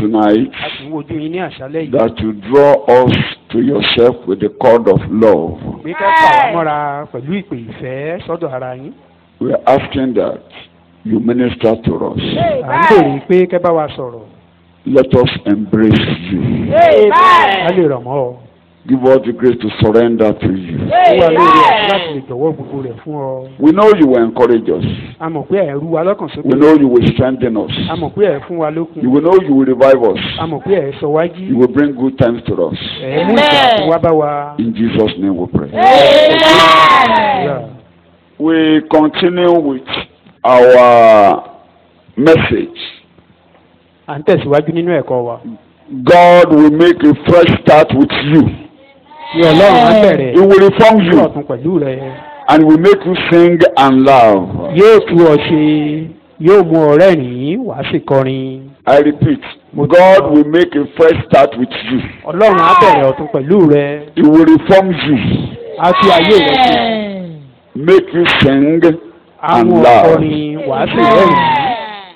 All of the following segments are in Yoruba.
tonight a sì ń wojú yín ní àṣálẹ́ yìí that you draw us to yourself with the cord of love. pé ká fà wá mọ́ra pẹ̀lú ìpè ìfẹ́ sọ́dọ̀ ara yín We are asking that you minister to us. à ń béèrè pé kẹ́ bá wa sọ̀rọ̀ Let us embrace you. ká lè rọ̀ mọ́ ọ Give us the grace to surrender to you. fún wa lórí ẹ̀ láti lè jọ̀wọ́ gbogbo rẹ̀ fún ọ We know you will encourage us. a mọ̀ pé ẹ̀ rú wa lọ́kàn We sókè know you will strengthen us. a mọ̀ pé ẹ̀ fún wa lókun You will know you will revive us. a mọ̀ pé ẹ̀ sọ wá jí You will bring good times to us. ẹ̀ mú ìgbà fún wa bá wa. In Jesus' name we pray. Yeah. We continue with our message. à ń tẹ̀síwájú nínú ẹ̀kọ́ wa. God will make a fresh start with you. ní ọlọ́run á bẹ̀rẹ̀ He will reform ní you ọ̀tún pẹ̀lú rẹ̀ and will make you sing and laugh. yóò tú ọ ṣe yóò mú ọ rẹ́rìn-ín wàá sì kọrin. I repeat, God will make a fresh start with you. ọlọ́run á bẹ̀rẹ̀ ọ̀tún pẹ̀lú rẹ̀ He will reform you, á tú ayé rẹ̀ ṣe make you sing á and mú ọ laugh. kọrin wàá sì rẹ́rìn-ín.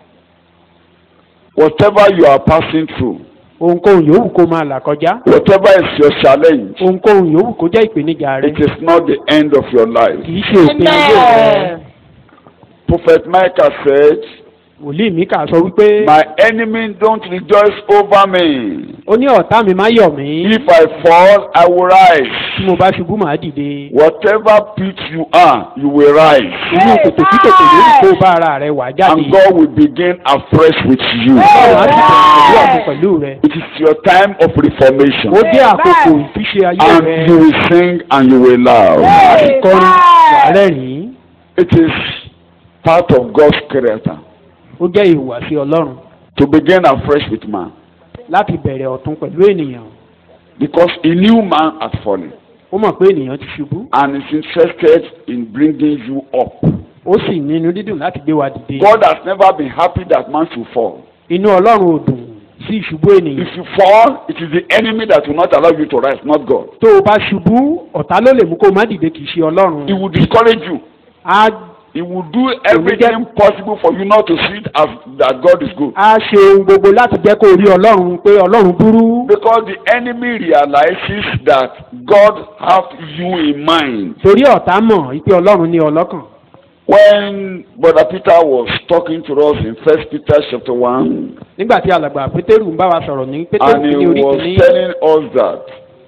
Whatever you are passing through, ohunkóhun yòówù kó máa là kọjá whatever is your challenge, ohunkóhun yòówù kó jẹ́ ìpèníjà rẹ̀ it is not the end of your life. kì í ṣe òpin ayé rẹ̀. Prophet Micah said, wòlíì mi kà sọ wípé My enemy don't rejoice over me. ó ní ọ̀tá mi má yọ̀ mí If I fall, I will rise. tí mo bá ṣubú màá dìde. Whatever pit you are, you will rise. inú kòtò tí kòtò lórí kó bá ara rẹ̀ wà jáde. And God will begin afresh with you. ọ̀run á sì bẹ̀rẹ̀ pẹ̀lú ọ̀tún pẹ̀lú rẹ̀. It is your time of reformation. ó dé àkókò ìfiṣe ayé And rẹ̀. you will sing and you will laugh. kọrin wà rẹ́rìn-ín. It is part of God's character ó jẹ́ ìhùwàsí ọlọ́run to begin afresh with man. láti bẹ̀rẹ̀ ọ̀tún pẹ̀lú ènìyàn. Because he knew man had fallen ó mọ̀ pé ènìyàn ti ṣubú. and is interested in bringing you up. ó sì nínú dídùn láti gbé wa dìde. God has never been happy that man should fall. inú ọlọ́run ò dùn sí ìṣubú ènìyàn. If you fall, it is the enemy that will not allow you to rise, not God. tó o bá ṣubú ọ̀tá ló lè mú kó o má dìde kì í ṣe ọlọ́run. He will discourage you. á He will do everything possible for you not to see it as that God is good. á ṣe ohun gbogbo láti jẹ́ kó o rí ọlọ́run pé ọlọ́run burú. Because the enemy realizes that God has you in mind. torí ọ̀tá mọ̀ pé ọlọ́run ní ọlọ́kàn. When Brother Peter was talking to us in First Peter chapter one, nígbà tí alàgbà pétérù ń bá wa sọ̀rọ̀ ní pétérù and he ní orí was kìíní. telling us that.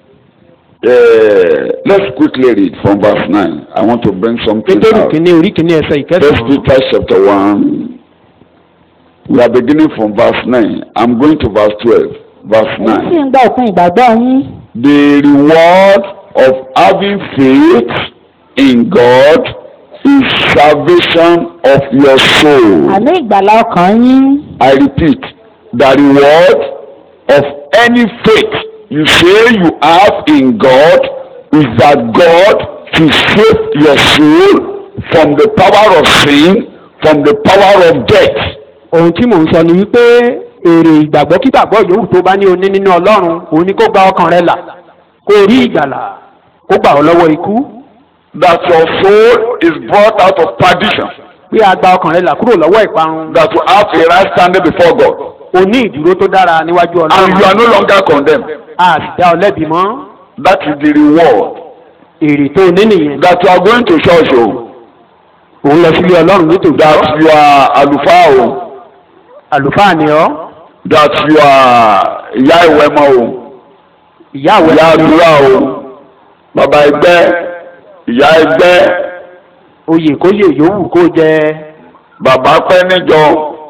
Uh, let's quickly read from verse nine. I want to bring something pétérù out. kìíní orí kìíní ẹsẹ̀ First ìkẹsàn-án. Peter chapter one. We are beginning from verse nine. I'm going to verse twelve. Verse èyí sì nine. ń gba òpin ìgbàgbọ́ yín The reward of having faith in God is salvation of your soul. àní ìgbàlá ọkàn yín I repeat, the reward of any faith you say you have in God is that God to save your soul from the power of sin, from the power of death. ohun tí mò ń sọ ni wípé èrè ìgbàgbọ́ kígbàgbọ́ yòówù tó bá ní oní nínú ọlọ́run òun ni kó gba ọkàn rẹ là kó rí ìgbàlà kó gbà ọ́ lọ́wọ́ ikú That your soul is brought out of perdition, pé a gba ọkàn rẹ là kúrò lọ́wọ́ ìparun that you have a right standing before God, o ní ìdúró tó dára níwájú and you are ọlọ́run no longer condemned. a sì dá ọ lẹ́bi mọ́ That is the reward. èrè tó o ní nìyẹn That you are going to church, oh, òun lọ sílé ọlọ́run nítòótọ́ that you are àlùfáà, oh, àlùfáà ni ọ́ that you are ìyá ìwẹ̀mọ, oh. ìyá àwẹ̀ ìyá ni ọ́, àdúrà o bàbá ẹgbẹ́ ìyá ẹgbẹ́ oyè kóyè yòówù kó jẹ bàbá pẹ́ níjọ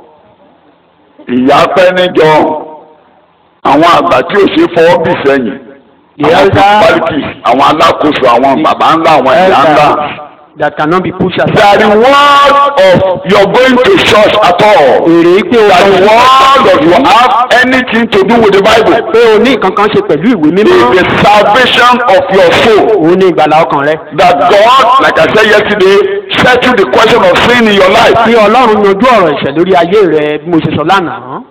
ìyá pẹ́ níjọ àwọn àgbà tí ò ṣe fọwọ́ bì sẹ́yìn the àwọn elder principalities àwọn alákòóso àwọn bàbá ńlá àwọn ìyá ńlá. elder that cannot be pushed the aside. reward of your going to church at all èrè pé o the reward of you have anything to do with the bible pé o ní nǹkan kan ṣe pẹ̀lú ìwé mímọ́ is the salvation of your soul. òun ní ìgbàlà ọkàn rẹ. that God, like I said yesterday, settle the question of sin in your life. bí ọlọ́run yanjú ọ̀rọ̀ ìṣẹ̀ lórí ayé rẹ bí mo ṣe sọ lánàá.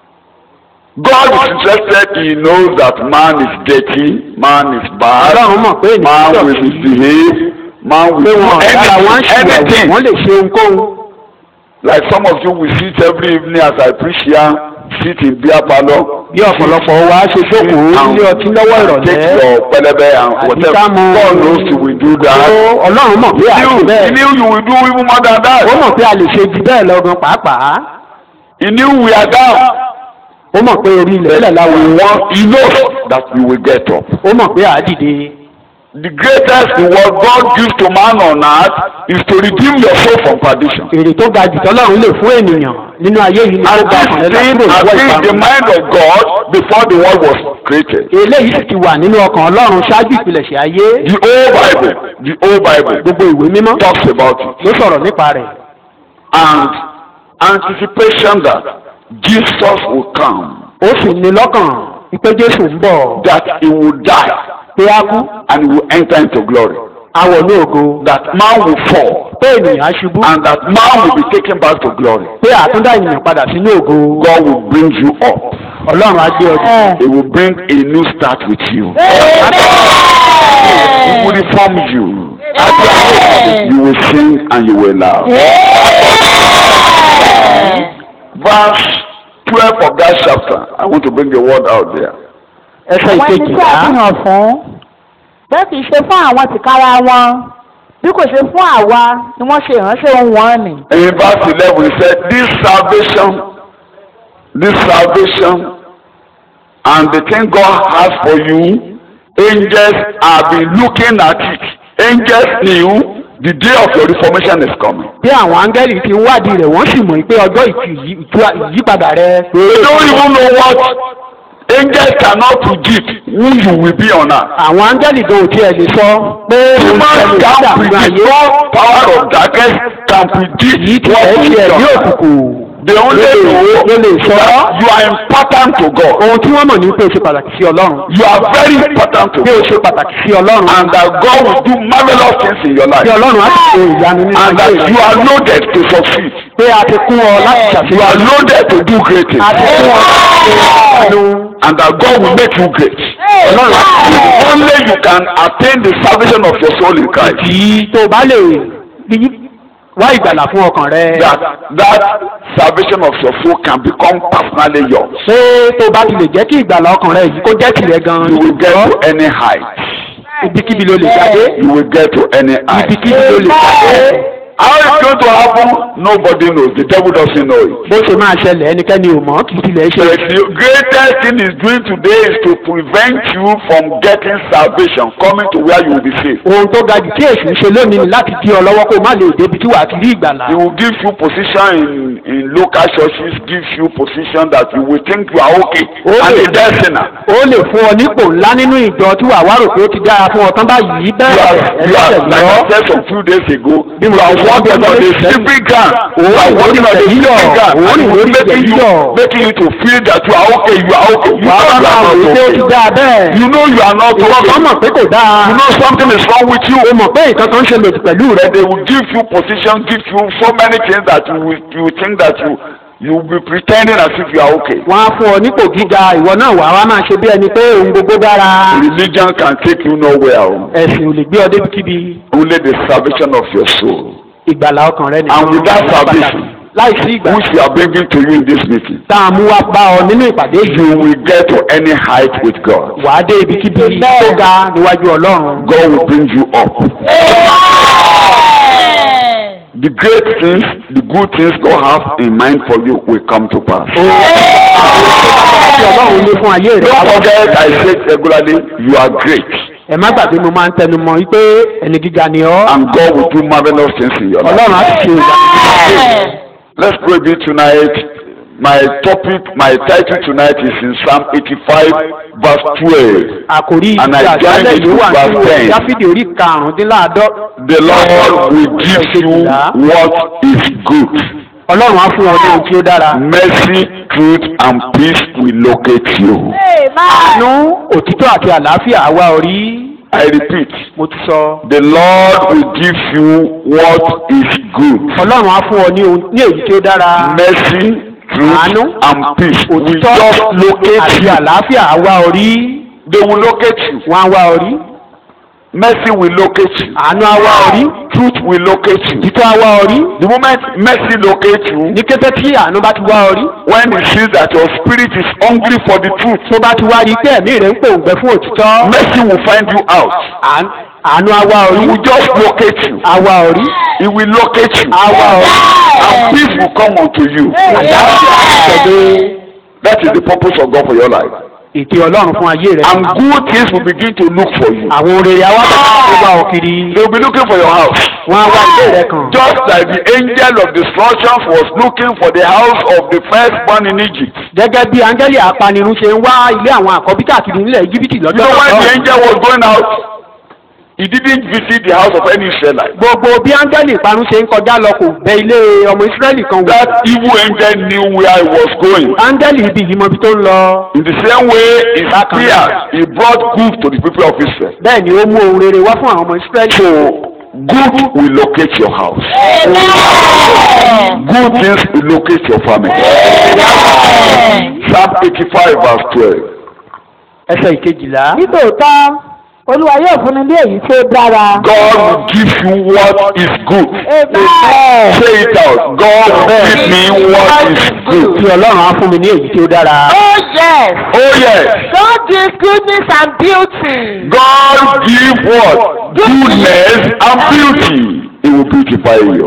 God is interested, He knows that man is dirty, man is bad, ọlọ́run mọ̀ pé man ènìyàn will dọ̀tí misbehave, man will pé do wọn dára wọn anything, ṣùgbọ́n anything. wọ́n lè ṣe ohunkóhun. Like some of you will see it every evening as I preach here, sit in beer parlour. bí ọ̀pọ̀lọpọ̀ wa ṣe jókòó nílé ọtí lọ́wọ́ Take ìrọ̀lẹ́ your pẹlẹbẹ and Àti whatever. ká mu- God knows you will do ó that. ọlọ́run mọ̀ pé He àti knew, he bẹ́ẹ̀ knew you will do even more than ó that. mọ̀ pé a lè ṣe jù bẹ́ẹ̀ lọ́gán pàápàá He knew we are down. ó mọ̀ pé orí ilẹ̀ ilẹ̀ láwọn We want, he knows that we will get up. ó mọ̀ pé àá dìde The greatest reward God gives to man on earth is to redeem your soul from perdition. èrè tó ga jù tọ́lọ́run lè fún ènìyàn nínú ayé yìí ni ó And bá this ọkàn rẹ̀ thing kúrò has lọ́wọ́ been in the ìparun mind of God before the world was created. eléyìí sì ti wà nínú ọkàn ọlọ́run ṣáájú ìpilẹ̀ṣẹ̀ ayé The whole Bible, the whole Bible gbogbo ìwé mímọ́ talks about it. ló sọ̀rọ̀ nípa rẹ̀ And anticipation that Jesus will come, ó sì ní lọ́kàn wípé jésù ń bọ̀ that he will die pé á kú and he will enter into glory. awọ̀ ní ògo That man will fall pé ènìyàn á ṣubú and that man will be taken back to glory. pé àtúndá ènìyàn padà sínú ògo God will bring you up. ọlọ́run á gbé ọdún He will bring a new start with you. He will reform you. You will sing and you will laugh. Verse 12 of that chapter. I want to bring the word out there. ẹsẹ̀ àwọn ẹni tí a ìkejìlá fi hàn fún bẹ́ẹ̀ kì í ṣe fún àwọn tìkára wọn bí kò ṣe fún àwa ni wọ́n ṣe ìránṣẹ́ ohun wọn nì. In verse 11, he said, This salvation, this salvation, and the thing God has for you, angels have been looking at it. Angels knew the day of your reformation is coming. bí àwọn áńgẹ́lì ti ń wádìí rẹ̀ wọ́n sì mọ̀ pé ọjọ́ ìtú- ìtú- ìyípadà rẹ̀ They don't even know what angels cannot predict who you will be on earth. àwọn áńgẹ́lì gan ò tiẹ̀ lè sọ pé òun Human ṣẹlẹ̀ can nígbà nínú predict, ayé no power of darkness can yìí predict ti what ẹ̀ will be tiẹ̀ on ní earth. òkùnkùn They only know ló lè sọ that you are important to God. ohun tí wọ́n mọ̀ ní pé o ṣe pàtàkì sí ọlọ́run You are very important to pé o God. ṣe pàtàkì sí ọlọ́run And that God will do marvelous things in your pé life. ọlọ́run á sì ṣe ìyanu nínú And that ayé you rẹ̀ are loaded to succeed. pé a ti kún ọ láti You ṣàṣeyọrí are loaded to do great things. a ti kún ọ láti ṣe ìyanu And that God will make you great. ọlọ́run á sì ṣe Only you can attain the salvation of your soul in Christ. kì tó o bá lè rí wá ìgbàlà fún ọkàn rẹ That that salvation of your soul can become personally yours. pé tó o bá ti lè jẹ́ kí ìgbàlà ọkàn rẹ yìí kó jẹ́ tìrẹ gan-an You will get to any height. ibikíbi ló lè jáde You will get to any height. ibikíbi ló lè jáde How it's going to happen, nobody knows. The devil doesn't know it. bó ṣe máa ṣẹlẹ̀ ẹnikẹ́ni ò mọ̀ kì í tilẹ̀ ṣe But the greatest thing is doing today is to prevent you from getting salvation, coming to where you will be saved. ohun tó ga jù tí èsì ń ṣe lónìí ni láti dí ọ lọ́wọ́ kó o má lè débi tí wàá ti rí ìgbàlà He will give you position in, in local churches, gives you position that you will think you are okay. Oh, and a yeah. dead sinner. ó lè fún ọ nípò ńlá nínú ìjọ tí wàá wá rò pé ó ti dára fún ọ tán báyìí You bẹ́ẹ̀ are, you are, ẹlẹ́sẹ̀ like I lọ said some few days ago, Bí you mo are ti sọ walking bí on ọjọ́ a méjì sẹ́yìn. slippery ground. You Òun are ìwé walking on a ìtẹ̀yí slippery yọ̀. ground. Òun And ìwé it's making ìtẹ̀yí you, yọ̀. making you to feel that you are okay, you are okay. You wàá know wá you máa are wò not pé ó ti okay. dáa bẹ́ẹ̀ You know you are not ìwọ kan mọ̀ okay. pé kò dáa You know something is wrong with you. o mọ̀ pé nǹkan kan ń ṣe lòdì pẹ̀lú rẹ But they will give you position, give you so many things that you will, you will think that you you will be pretending as if you are okay. wọ́n á fún ọ nípò gíga ìwọ náà wàá wá máa ṣe bí ẹni pé ohun gbogbo dára Religion can take you nowhere. oh. ẹ̀sìn ò lè gbé ọ débikíbi Only the salvation of your soul, ìgbàlà ọkàn rẹ And without ló pàtàkì. salvation, láìsí ìgbà which we are bringing to you in this meeting. tá a mú wá bá ọ nínú ìpàdé yìí You will get to any height with God. wàá dé ibikíbi tó ga níwájú ọlọ́run God will bring you up. The great things, the good things God has in mind for you will come to pass. tí ọlọ́run ní fún ayé rẹ Don't forget, I say it regularly, you are great. ẹ má gbàgbé mo máa ń tẹnu mọ́ wípé ẹni gíga ni ọ́ And God will do marvelous things in your ọlọ́run á life. sì ṣe ìyá Let's pray with tonight. My topic, my title tonight is in Psalm 85, verse 12. àkòrí And I ìgbà join àjálẹ̀ it yìí with wà verse nínú 10. dáfídì orí karùndínláàdọ́ The Lord will give you what is good. ọlọ́run á fún ọ ní ohun tí ó dára Mercy, truth, and peace will locate you. àánú òtítọ́ àti àlàáfíà àwa orí I repeat, mo ti sọ the Lord will give you what is good. ọlọ́run á fún ọ ní ohun ní èyí tí ó dára Mercy, truth, Àánú, and peace will òtítọ́ just locate àti you. àlàáfíà àwa orí They will locate you. wọn á wá orí mercy will locate you. àánú awa orí Truth will locate you. títọ́ awa orí The moment mercy locates you, ní kété tí àánú bá ti wá orí when he sees that your spirit is hungry for the truth, tó bá ti wá rí pé ẹ̀mí rẹ̀ ń pòǹgbẹ fún òtítọ́ mercy will find you out. àánú- àánú awa He orí will just locate you. awa orí He will locate you. awa orí And peace will come unto you. àtẹ̀lé That is the purpose of God for your life. ètè ọlọ́run fún ayé rẹ̀ And good things will begin to look for you. àwọn orèrè àwa bàbá tó wá ọ kiri They will be looking for your house. wọn á wá ilé rẹ̀ kàn Just like the angel of destruction was looking for the house of the firstborn in Egypt. gẹ́gẹ́ bí áńgẹ́lì apanirun ṣe ń wá ilé àwọn àkọ́bí káàkiri nílẹ̀ íjíbítì You lọ́jọ́ know when the náà angel was going out, he didn't visit the house of any Israelite. gbogbo bí áńgẹ́lì ìparun ṣe ń kọjá lọ kò bẹ ilé ọmọ ìsírẹ́lì kan wò That evil angel knew where he was going. áńgẹ́lì ibi yìí mọ ibi tó ń lọ In the same way, he appeared. He brought good to the people of Israel. bẹ́ẹ̀ ni ó mú ohun rere wá fún àwọn ọmọ ìsírẹ́lì So, good will locate your house. Good things will locate your family. Psalm 85 verse 12. ẹsẹ̀ ìkejìlá nítòótọ́ olúwa yóò fúnni ní èyí tí ó dára. God will give you what is good. Amen. Say it out. God will give me what is good. tí ọlọ́run á fún mi ní èyí tí ó dára Oh yes. Oh yes. God gives goodness and beauty. God give what? Goodness and beauty. He will beautify you.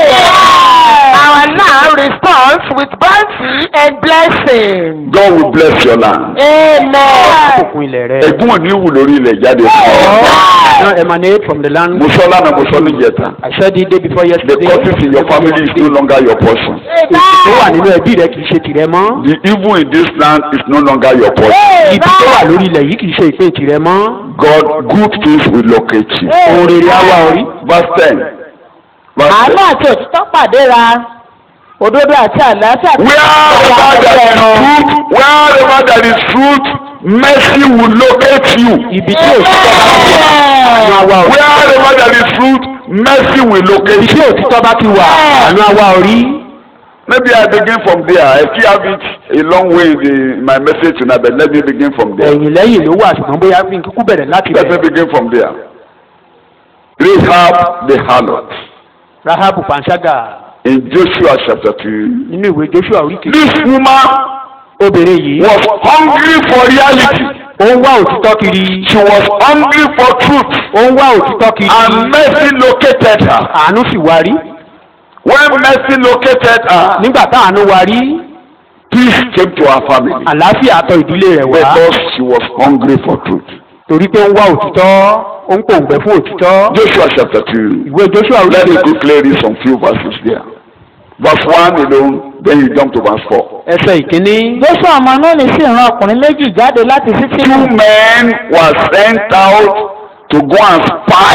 Our land responds with bounty and blessing. God will bless your land. Amen. òkun ilẹ̀ rẹ̀ Ẹ̀gún ò ní wù lórí ilẹ̀ jáde fún ọ. now emanate from the land Mo sọ lánàá mo sọ níjẹta. I said it day before The yesterday curses in your family is no longer your portion. èsì tó wà nínú ẹbí rẹ kì í ṣe tìrẹ mọ́ The evil in this land is no longer your portion. ibi tó wà lórí ilẹ̀ yìí kì í ṣe ìpín tìrẹ mọ́ God, good things will locate you. ohun rere á wá orí Verse 10. Verse Àánú 10. àti òtítọ́ pàdéra. Òdodo àti àlàáfíà. Wherever there is truth, wherever there is truth, mercy will locate you. ibi tí òtítọ́ bá ti wà àánú á wá orí Wherever there is truth, mercy will ibi locate tí you. òtítọ́ bá ti wà àánú á wá orí Maybe I begin from there. I still have it a long way in, the, in my message tonight, but let me begin from there. ẹ̀yìn lẹ́yìn ló wà ṣùgbọ́n bóyá fi kíkú bẹ̀rẹ̀ láti Let me bẹ̀rẹ̀ begin from there. Rahab the harlot rahabu panṣágà in Joshua chapter 2. nínú ìwé joshua orí kejì This woman obìnrin yìí was hungry for reality. ó ń wá òtítọ́ kiri She was hungry for truth. ó ń wá òtítọ́ kiri And mercy located her. àánú sì wá rí When mercy located her, nígbà tá àánú wá rí peace came to her family. àlàáfíà tọ̀ ìdílé rẹ̀ wá Because she was hungry for truth. torí pé ó ń wá òtítọ́ ó ń pòǹgbẹ fún òtítọ́ Joshua chapter 2. ìwé joshua orí Let me kejì quickly read some few verses there. Verse 1 alone, then you jump to verse 4. ẹsẹ̀ ìkíní Joshua ọmọ Núnì sì rán ọkùnrin méjì jáde láti Two Sítínù. men were sent out to go and spy.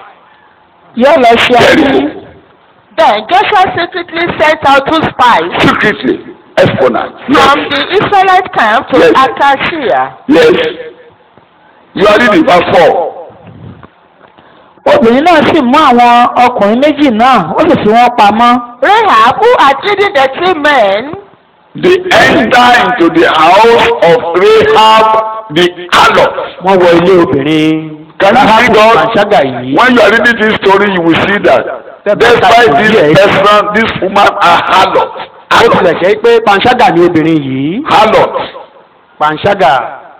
Yóò lọ ṣe Very àbí. good. Then Joshua secretly sent out two spies Secretly, espionage. from Yes. the Israelite camp to Yes. Acacia. yes. You are reading verse 4. Obìnrin náà sì mú àwọn ọkùnrin méjì náà, ó sì fi wọ́n pamọ́. Rahab who had hidden the three men They enter into the house of Rahab the harlot. wọ́n wọ ilé obìnrin Can you see God? panṣágà yìí When you are reading this story, you will see that. Despite this person, this woman, a harlot. ó tilẹ̀ Harlot. jẹ́ pé panṣágà ni obìnrin yìí Harlot. panṣágà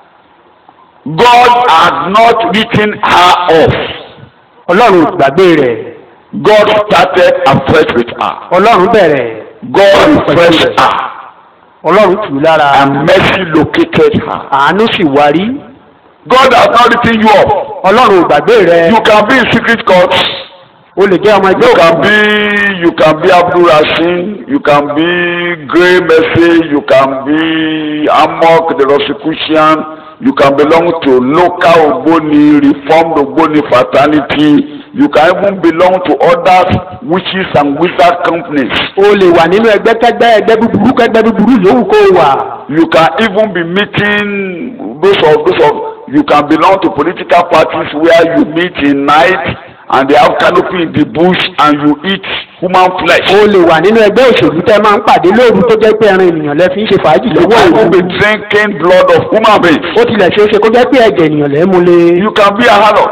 God had not written her off. ọlọ́run ò gbàgbé rẹ̀ God started afresh with her. ọlọ́run bẹ̀rẹ̀ God refreshed her. ọlọ́run tù ú lára And mercy located her. àánú sì wá rí God has not written you off. ọlọ́run ò gbàgbé rẹ̀ You can be in secret court. o lè jẹ́ ọmọ ẹgbẹ́ You can òkùnkùn be, you can be Abdul Rashin, you can be Grey Mercy, you can be Amok, the Rosicrucian, you can belong to local Ogboni, Reformed Ogboni fraternity, you can even belong to other witches and wizard companies. o lè wà nínú ẹgbẹ́ kẹgbẹ́ ẹgbẹ́ búburú kẹgbẹ́ búburú yòówù kó o wà You can even be meeting those of those of you can belong to political parties where you meet in night and they have canopy in the bush and you eat human flesh. o lè wà nínú ẹgbẹ́ òṣèlú tẹ́ máa ń pàdé lóru tó jẹ́ pé ẹran ènìyàn lẹ fi ń ṣe fàájì You lọ́wọ́ can even òru be drinking blood of human beings. ó tilẹ̀ ṣeé ṣe kó jẹ́ pé ẹ̀jẹ̀ ènìyàn lẹ́ mú lé You can be a harlot.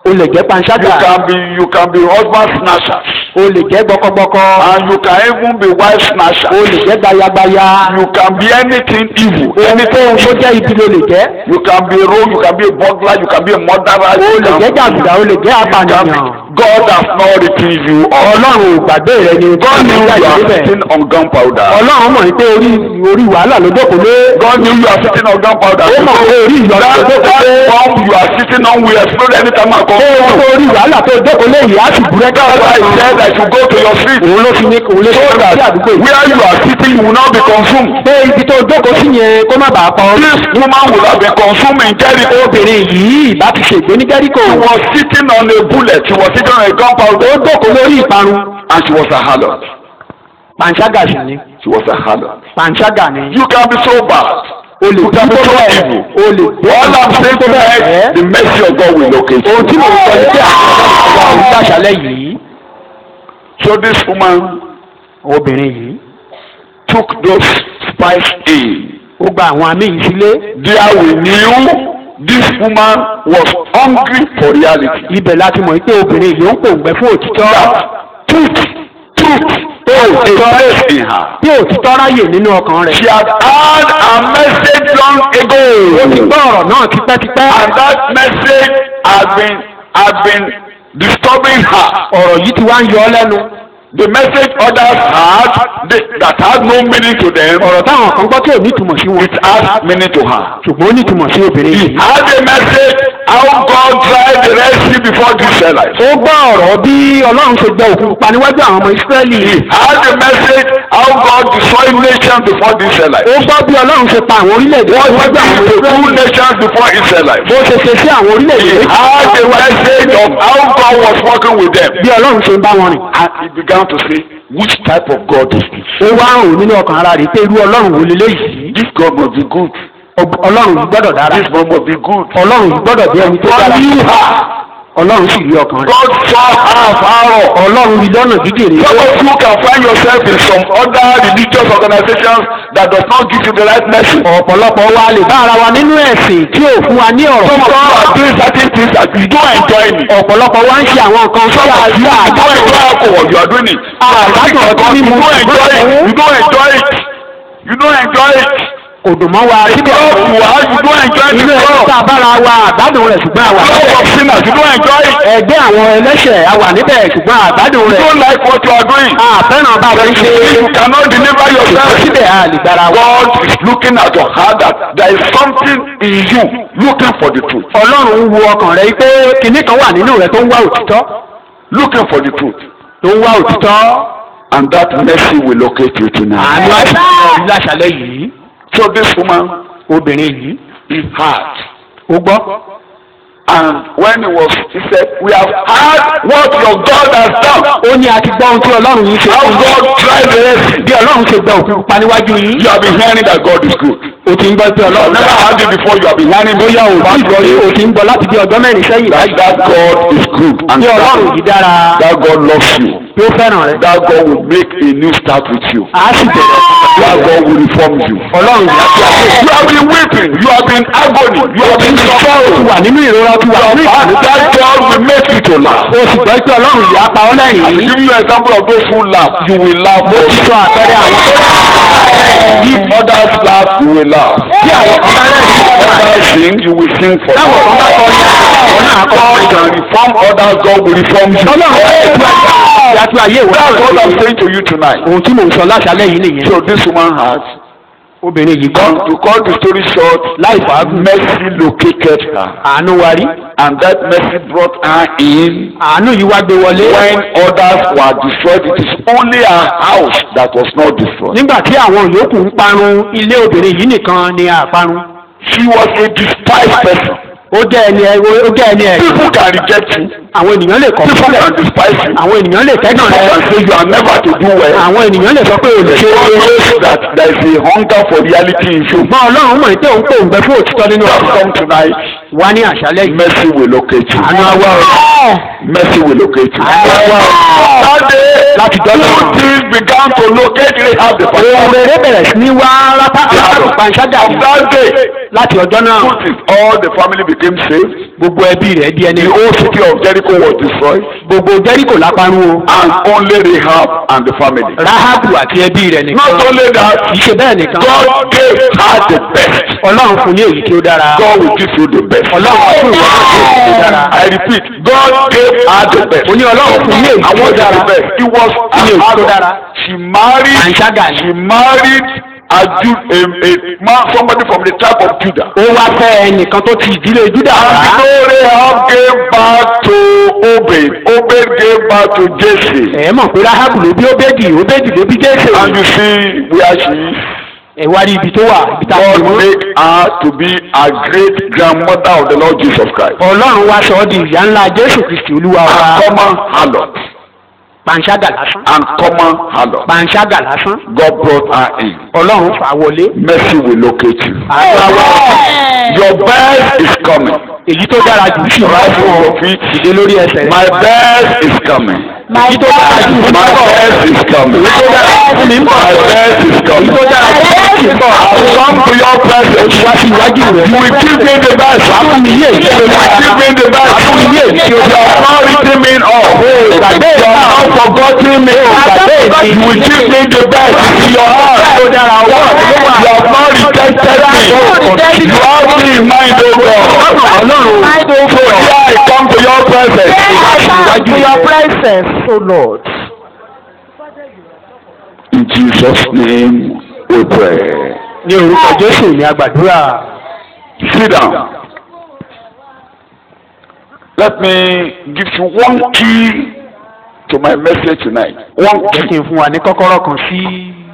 o lè jẹ́ You panṣágà can be you can be husband snatchers. o lè jẹ́ gbọkọgbọkọ And you can even be wife snatchers. o lè jẹ́ gbayagbaya You can be anything evil. ohunkóhun tó jẹ́ ibi ló lè jẹ́ You can be a rogue, you can be a burglar, you can be a murderer. o you lè can- jẹ́ jàgùdà o lè jẹ́ you can be- apànìyàn God has not written you off. ọlọ́run ò gbàgbé rẹ ni God knew you are níbẹ̀ sitting on gunpowder. ọlọ́run mọ̀ ní pé orí orí wàhálà ló jókòó lé God knew you are sitting on gunpowder. ó mọ̀ pé orí ìyọ̀nà That, tó jókòó lé that bomb you are sitting on will explode anytime I ó come. mọ̀ pé orí wàhálà tó jókòó lé yìí á sì búrẹ́kì That's why I said I should go to your street. òun ló fi ní òun ló So fi ní sí that àdúgbò yìí where you are sitting you will not be consumed. pé ibi tó jókòó sí yẹn kó má bàa pọ̀ This woman would have been consumed in Jericho. obìnrin yìí bá ti ṣègbè ní Jẹ́ríkò She was sitting on a bullet. She was sitting on a ó gunpowder. jókòó lórí ìparun And she was a harlot. panṣágà sì ni She was a harlot. panṣágà ni You can be so bad. o lè You can be tó so bẹ́ẹ̀ evil. o lè All I'm saying to bẹ́ẹ̀ the mercy of God will locate ohun tí you. mo ń sọ ní pé àwọn ọmọ ìgbà àṣálẹ́ yìí So this woman obìnrin yìí took those spies in. ó gba àwọn àmì yìí sílé There we knew this woman was hungry for reality. ibẹ̀ láti mọ̀ pé obìnrin yìí ó ń pòǹgbẹ fún òtítọ́ That truth, truth, has a place in her. tí òtítọ́ ráyè nínú ọkàn rẹ̀ She had heard a message long ó ti ago. gbọ́ ọ̀rọ̀ náà tipẹ́tipẹ́ And that message had been had been disturbing her. ọ̀rọ̀ yìí ti wá ń yọ ọ́ lẹ́nu The message others had they, that had no meaning to them, ọ̀rọ̀ táwọn kan gbọ́ tí ò ní ìtumọ̀ sí wọn it had meaning to her. ṣùgbọ́n ó ní ìtumọ̀ sí obìnrin He yìí had a message how God tried the Red Sea before the Israelites. ó gbọ́ ọ̀rọ̀ bí ọlọ́run ṣe gbẹ òkun pupa níwájú àwọn ọmọ ìsírẹ́lì He had a message how God destroyed nations before the Israelites. ó gbọ́ bí ọlọ́run ṣe pa àwọn orílẹ̀-èdè What níwájú did àwọn the ọmọ two ìsírẹ́lì nations before Israelites? bó ṣe ṣe sí àwọn orílẹ̀-èdè He had a message of how God was working with them. bí ọlọ́run ṣe ń bá wọn rìn And he began to say, which type of God is this? ó wá rò nínú ọkàn ara rẹ̀ pé irú ọlọ́run wo leléyìí This God must be good. Ọb- ọlọ́run yìí gbọ́dọ̀ dára This God must be good. ọlọ́run yìí gbọ́dọ̀ bí ẹni tó God dára knew her. ọlọ́run sì rí ọkàn rẹ̀ God saw her afar off. ọlọ́run rí lọ́nà jíjìn Some of you can find yourself in some other religious organizations that does not give you the right message. ọ̀pọ̀lọpọ̀ wa lè bá ara wa nínú ẹ̀sìn tí ò fún wa ní ọ̀rọ̀ Some of you are doing certain things that you don't enjoy it. ọ̀pọ̀lọpọ̀ wa ń ṣe àwọn nǹkan Some sọ́yà of you àdúrà you don't enjoy alcohol, you are doing it. àgbàdo ọtí You mímu don't enjoy it. You don't enjoy it. You don't enjoy it. kò dùn mọ́ wa The síbẹ̀ club you are, you don't enjoy inú the ẹ̀ club. tá a bára wa àgbádùn rẹ̀ ṣùgbọ́n àwa Club of sinners, you don't enjoy it. ẹgbẹ́ àwọn ẹlẹ́ṣẹ̀ àwà níbẹ̀ ṣùgbọ́n àgbádùn You rẹ̀ don't like what you are doing. àfẹ́ràn bá a ṣe ń ṣe You cannot deliver yourself. síbẹ̀ a lè gbára wa. God is looking at your heart that there is something in you looking for the truth. ọlọ́run ń wo ọkàn rẹ̀ pé kinní kan wà nínú rẹ̀ tó ń wá òtítọ́ Looking for the truth. tó ń wá òtítọ́ And that mercy will locate you tonight. àánú àti ìrọ̀lẹ́ láṣálẹ́ yìí So this woman, obìnrin yìí he heard. ó gbọ́ And when he was, he said, We have heard what your God has done. ó ní a ti gbọ́ ohun tí ọlọ́run yìí ṣe How fún yín. God tried the Red Sea. bí ọlọ́run ṣe gba òkú pa níwájú yín You have been hearing that God is good. o ti ń gbọ́ pé You have ọlọ́run never heard it before. You have been hearing bóyá o ti gbọ́ yìí o ti ń gbọ́ láti bí ọjọ́ mẹ́rin sẹ́yìn that, báyìí that God is good. And bí ọlọ́run yìí that, dára that God loves you. bí ó fẹ́ràn rẹ That God will make a new start with you. a sì bẹ̀rẹ̀ That God will reform you. ọlọ́run yìí á fi àṣẹ You have been weeping. You have been agony. You have been ti sorrow. wà nínú ìrora ti wà nínú And ìbànújẹ́ that God will make you to laugh. o sì gbọ́ pé ọlọ́run yìí á pa ọ́ I lẹ́yìn will give you an example of those who laugh. You will laugh. mo ti sọ àpẹẹrẹ àwọn If others laugh, you will laugh. tí àwọn kan bá rẹ̀ If others sing, you will sing for táwọn kan bá kọ ní àwọn náà kọ́ God can reform others, God will reform you. ọlọ́run yóò tú ayé ìwé That's what I'm àwọn saying to you tonight. ohun tí mò ń sọ láṣálẹ́ yìí nìyẹn So this woman has, obìnrin yìí gbọ́ to cut the story short, láì fàágùn mercy located her. àánú wa rí And that mercy brought her in àánú yìí wá gbé wọlé when others were destroyed. It is only her house that was not destroyed. nígbà tí àwọn yòókù ń parun ilé obìnrin yìí nìkan ni àparun She was a despised person. ó jẹ́ ẹni ẹ ó jẹ́ ẹni ẹ People can reject you. àwọn ènìyàn lè kọ̀ People sílẹ̀ can despise you. àwọn ènìyàn lè kẹ́gàn People rẹ can say you are never to do well. àwọn ènìyàn lè sọ pé o lè ṣe God é knows that there is a hunger for reality in you. ṣùgbọ́n ọlọ́run mọ̀ pé òun kò ń bẹ fún òtítọ́ nínú Just ọ̀rọ̀ come tonight. wá ní àṣálẹ́ yìí Mercy will locate you. àánú awọ́ rẹ̀ Mercy will locate you. àánú awọ́ rẹ̀ That day, Láti dọ́là. good things began to locate Rahab the ohun pastor. rere bẹ̀rẹ̀ sí ní wá látàkùn panṣágà From yìí that day, láti ọjọ́ náà Notice all the family became saved. gbogbo ẹbí rẹ̀ di ẹni The whole city of Jericho was destroyed. gbogbo jẹ́ríkò lápárún o And only Rahab and the family. rahabu àti ẹbí rẹ̀ nìkan Not only that, kì í ṣe bẹ́ẹ̀ nìkan God gave her the best. ọlọ́run fún ní èyí tí ó dára God will give you the best. ọlọ́run fún ìwọ náà ní èyí tí ó dára I repeat, God gave her the best. ó ní ọlọ́run fún ní èyí I tí ó want dára the best. It was ní èyí tí ó dára She married. Panṣágà ni. She married a Jew, a, a man, somebody from the tribe of Judah. ó wá fẹ́ ẹnìkan tó ti ìdílé júdà And wá so Rahab gave birth to Obed. Obed gave birth to Jesse. ẹ mọ̀ pé rahabu ló bí óbédì óbédì ló bí jésè And you see where she is. ẹ wá rí ibi tó wà ibi tá a God ti mú made her to be a great grandmother of the Lord Jesus Christ. ọlọ́run wá sọ ọ́ di ìyá ńlá jésù kristi olúwa wa And common harlot. panṣágà lásán And common harlot. panṣágà lásán God brought her in. ọlọ́run fà á wọlé Mercy will locate you. àgbà wa Your best is coming. èyí tó dára jù sí ìwà Rise fún on ọ your feet. ìdè lórí ẹsẹ̀ rẹ My best is coming. My tó dára jù God. fún My mi bọ̀ best is coming. èyí tó dára fún mi ń bọ̀ My best is èyí coming. tó dára jù fún mi ń bọ̀ I will come to your presence. wá sí iwájú rẹ You will give me the best. fún mi yé èyí tó You will dára give me the best. fún mi yé èyí tó You dára have not written me off. You gbàgbé have not forgotten me. gbàgbé mi You will give me the best in your heart. tó dára ọwọ́ rẹ ló wà You have not rejected me. You have me in mind, O God. ọlọ́run So here I come to your presence. to your presence, O Lord. In Jesus' name we pray. ní orúkọ jésù ní agbàdúrà Sit down. Let me give you one key to my message tonight. One jẹ́ kí key. n fún wa ní kọ́kọ́rọ́ kan sí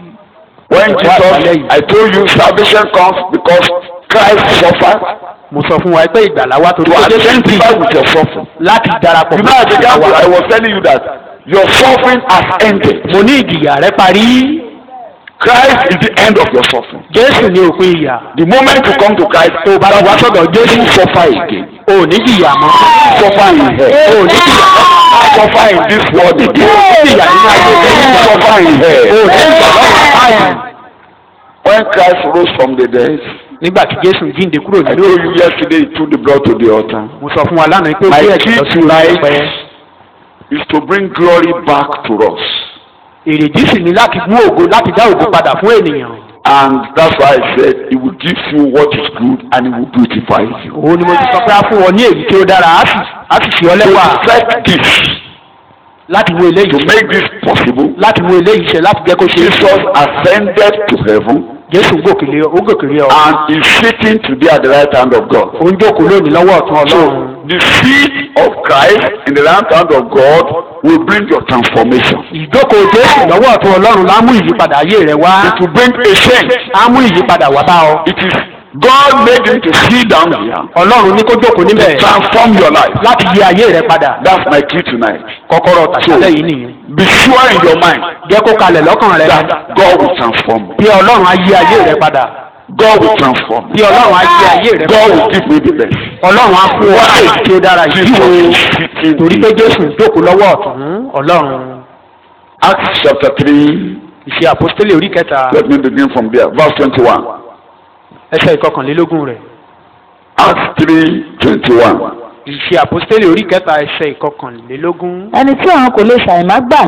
When Jesus, I told you salvation comes because Christ suffered mo sọ fún wa pé ìgbàlá wa torí to pé jésù ti identify with your suffering. láti darapọ̀ You know, I began to, wa I was telling you that your suffering has ended. mo ní ìjìyà rẹ parí Christ is the end of your suffering. jésù ní òpin ìyà The moment you come to Christ, tó o bá ti wá sọ́dọ̀ jésù suffer again. o ò ní jìyà mọ́ Suffer in hell. o ò ní jìyà Suffer in this world o again. ò ní jìyà nínú ayé rẹ Suffer in o ò hell. ní jìyà lọ́wọ́ When Christ rose from the dead, nígbà tí jésù jíǹde kúrò I nínú told you yesterday he took the blood to the altar. mo sọ fún wa lánàá pé ó My gbé ẹ̀jẹ̀ key lọ sí orí tonight pẹpẹ is to bring glory back to us. èrèdí sì ni láti mú ògo láti dá ògo padà fún ènìyàn And that's why I said he will give you what is good and he will beautify you. òun ni mo ti sọ pé a fún ọ ní èyí tí ó dára á sì á sì fi ọ To lẹ́wà effect this, láti wo to eléyìí make this possible, láti wo eléyìí ṣe láti jẹ́ kó ṣe é Jesus ascended to heaven jésù gòkèlè ó gòkèlè ọ and is sitting today at the right hand of God. ó ń jókòó lónìí lọ́wọ́ ọ̀tún ọlọ́run So the seed of Christ in the right hand of God will bring your transformation. ìjókòó jésù lọ́wọ́ ọ̀tún ọlọ́run lá mú ìyípadà ayé rẹ wá It will bring a change. á mú ìyípadà wá bá ọ It is God made him to sit down here ọlọ́run ní kó jókòó níbẹ̀ to transform your life. láti yí ayé rẹ padà That's my key tonight. kọ́kọ́rọ́ tàṣálẹ̀ yìí nìyẹn Be sure in your mind jẹ́ kó kalẹ̀ lọ́kàn rẹ that God will transform me. bí ọlọ́run á yí ayé rẹ padà God will transform me. bí ọlọ́run á yí ayé rẹ God padà will give me the best. ọlọ́run á fún ọ èyí tí ó dára yìí o Jesus is sitting torí pé here. jésù jókòó lọ́wọ́ ọ̀tún ọlọ́run Acts chapter 3, ìṣe àpọ́stélì orí kẹta let me begin from there. Verse 21. ẹsẹ̀ ìkọkànlélógún rẹ̀ Acts 3, 21. ìṣe àpọ́stélì orí kẹta ẹsẹ̀ ìkọkànlélógún ẹni tí òun kò lè ṣàìmá gbà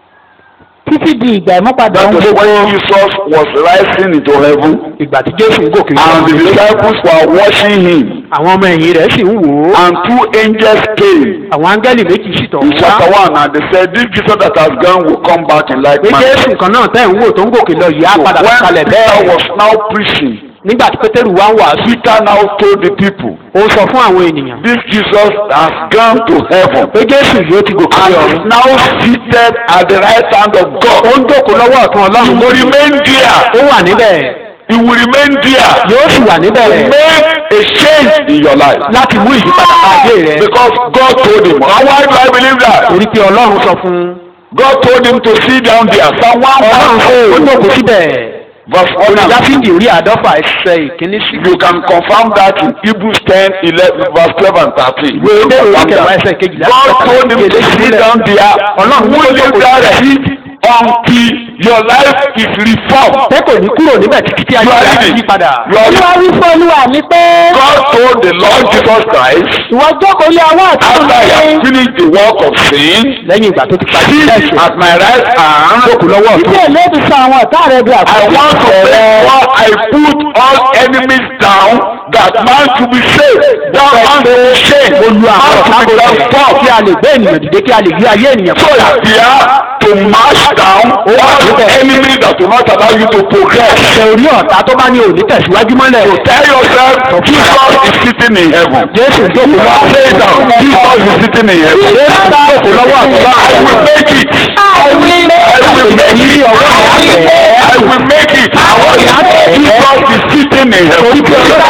títí di ìgbà ìmúpadà That ohun was gbogbo when Jesus was rising into heaven ìgbà tí jésù ń gòkè and the disciples were watching him àwọn ọmọ ẹ̀yìn rẹ̀ sì ń wò ó and two angels came àwọn áńgẹ́lì méjì sì tọ̀ in wá chapter 1 and they said this Jesus that has gone will come back in like pé manner. jésù kan náà tẹ̀ ń wò tó ń gòkè lọ yìí á So padà when kalẹ̀ Peter bẹ́ẹ̀ was now preaching nígbà tí pétérù wá ń wàásù Peter now told the people ó sọ fún àwọn ènìyàn this Jesus has gone to heaven pé jésù yóò ti gòkè and lọ is now seated at the right hand of God. ó ń jókòó lọ́wọ́ ọ̀tún He ọlọ́run will remain there. ó wà níbẹ̀ He will remain there. yóò sì wà níbẹ̀ Make a change in your life. láti mú ìyípadà bá ayé rẹ Because God told him. And why do I believe that? torí pé ọlọ́run sọ fún un God told him to sit down there. Psalm ọlọ́run fún ó 1 jókòó síbẹ̀ verse 1 olùdásídì orí àádọ́fà ẹsẹ̀ ìkíní sí You can confirm that in Hebrews 10, 11, verse 12 and 13. ìwé ilé ìwé Confirm kẹwàá that. ẹsẹ̀ kejìlá God told him to sit down there. Ọlọ́run Will tó you jókòó there síbẹ̀. sit until your life is reformed. pé kò ní kúrò níbẹ̀ títí tí You ayé are rẹ̀ á reading. yí padà. You are olúwa reading. wí fún olúwa mi pé God told the Lord Jesus Christ ìwọ jókòó lé ọwọ́ ọ̀tún after he had mi finished the work of sin, lẹ́yìn ìgbà tó ti parí sit ẹ̀sìn at my right hand. jókòó lọ́wọ́ ọ̀tún. ilé ìlébi sọ àwọn ọ̀tá rẹ di I àpótí want to ìtẹ́ rẹ. make sure I put all enemies down that man to be saved. That man to be saved. mo lu àwọn ọ̀tá Man to be kò transformed. kí a lè gbé ènìyàn dìde kí a lè gbé ayé ènìyàn So that we are to mash down all the enemies that will not allow you to progress. ṣe orí ọ̀tá tó bá ní òní tẹ̀síwájú mọ́lẹ̀. Tell yourself, Jesus is sitting in heaven. jésù jókòó lọ́wọ́ Say it down. Jesus is sitting in heaven. jésù jókòó lọ́wọ́ àtúbà. I will make it. I will make it. I will make it. Jesus is sitting in heaven.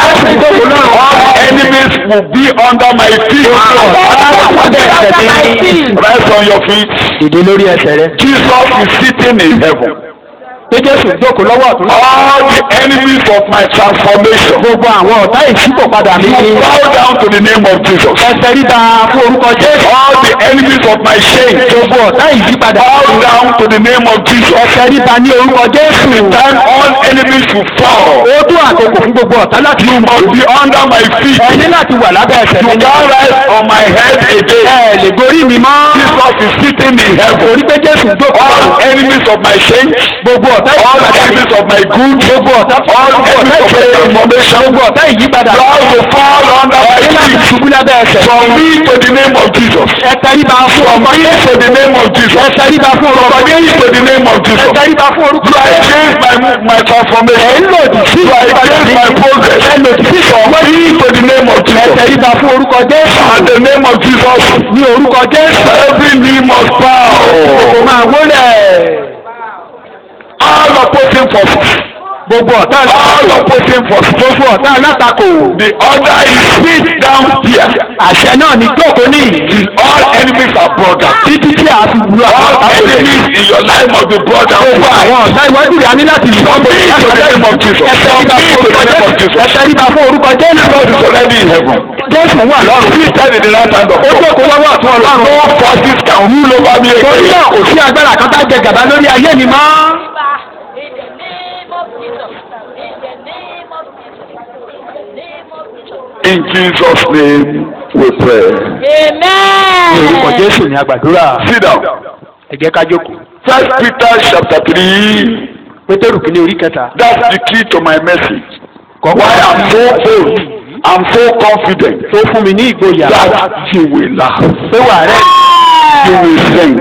All enemies will be under my feet. Rise on your feet. dìde lórí ẹsẹ̀ rẹ. Jesus is sitting in heaven. pé jésù jókòó lọ́wọ́ àtún. All the enemies of my transformation. gbogbo àwọn ọ̀tá ìṣípòpadà mi. You bow down to the name of Jesus. ẹsẹ̀ ríta fún orúkọ jésù. All the enemies of my shame. gbogbo ọ̀tá ìyípadà. Bow down to the name of Jesus. ẹsẹ̀ ríta ní orúkọ jésù. Time all enemies will fall. ó tó àkókò fún gbogbo ọ̀tá láti You must be under my feet. ẹ ní láti wà lábẹ́ ẹsẹ̀ You mi. can't rise on my head again. ẹ lè gorí mi mọ́. Jesus is sitting in heaven. orí pé jésù jókòó. All enemies of my shame. gbogbo ọ̀tá All ìyípadà. enemies of my good. gbogbo ọ̀tá All enemies of my transformation. gbogbo ọ̀tá ìyípadà. God will fall under my ẹ ní láti feet. ṣubú lábẹ́ ẹsẹ̀. From me to the name of Jesus. ẹ tẹríba fún From ọkọ me jésù. to the name of Jesus. ẹ tẹríba fún orúkọ From me jésù. to the name of ẹ Jesus. tẹríba fún orúkọ You are jésù. against my, my transformation. ẹ ń lòdì sí You are against my progress. ẹ lòdì sí From me to the name of ẹ Jesus. tẹríba fún orúkọ jésù. And the name of Jesus. ní orúkọ jésù. Every knee must kò bow. máa wólẹ̀. All opposing forces. gbogbo ọ̀tá All opposing forces. gbogbo ọ̀tá alátakò. The order is sit down here. àṣẹ náà ní jókòó ní Till all enemies are brought down. títí tí a fi wúlò All àwọn ọ̀tá enemies in your life must be brought down. gbogbo àwọn ọ̀tá iwájú rẹ̀ a ní láti lù From me to the name of Jesus. ẹ From tẹríba me fún to the orúkọ name of jésù. ẹ Jesus. tẹríba fún orúkọ jésù. God is already in heaven. jésù wà lọ́rùn. He said in the last time of ó jókòó lọ́wọ́ ọ̀tún ọlọ́run. No forces can rule over me torí náà again. kò sí agbára kan tá jẹ gàba lórí ayé mi mọ́. In the name of Jesus. In the name of Jesus. In the name of Jesus. In Jesus' name we pray. ní orúkọ amen. jésù ní agbàdúrà. Sit down. ẹ jẹ́ ká jókòó. First Peter chapter three. pétérù kìíní orí kẹta. That's the key to my message. kọ́kọ́ Why I'm so bold. I'm so confident tó fún mi ní ìgboyà. that you will laugh. pé wà rẹ̀ You will sing.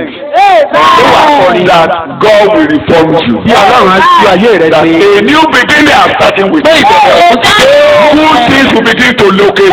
amen. That God will reform you. bí ọlọ́run á tú ayé rẹ̀ That ṣe. a new beginning are starting with. Pé ìbẹ̀rẹ̀ Good things will begin to locate.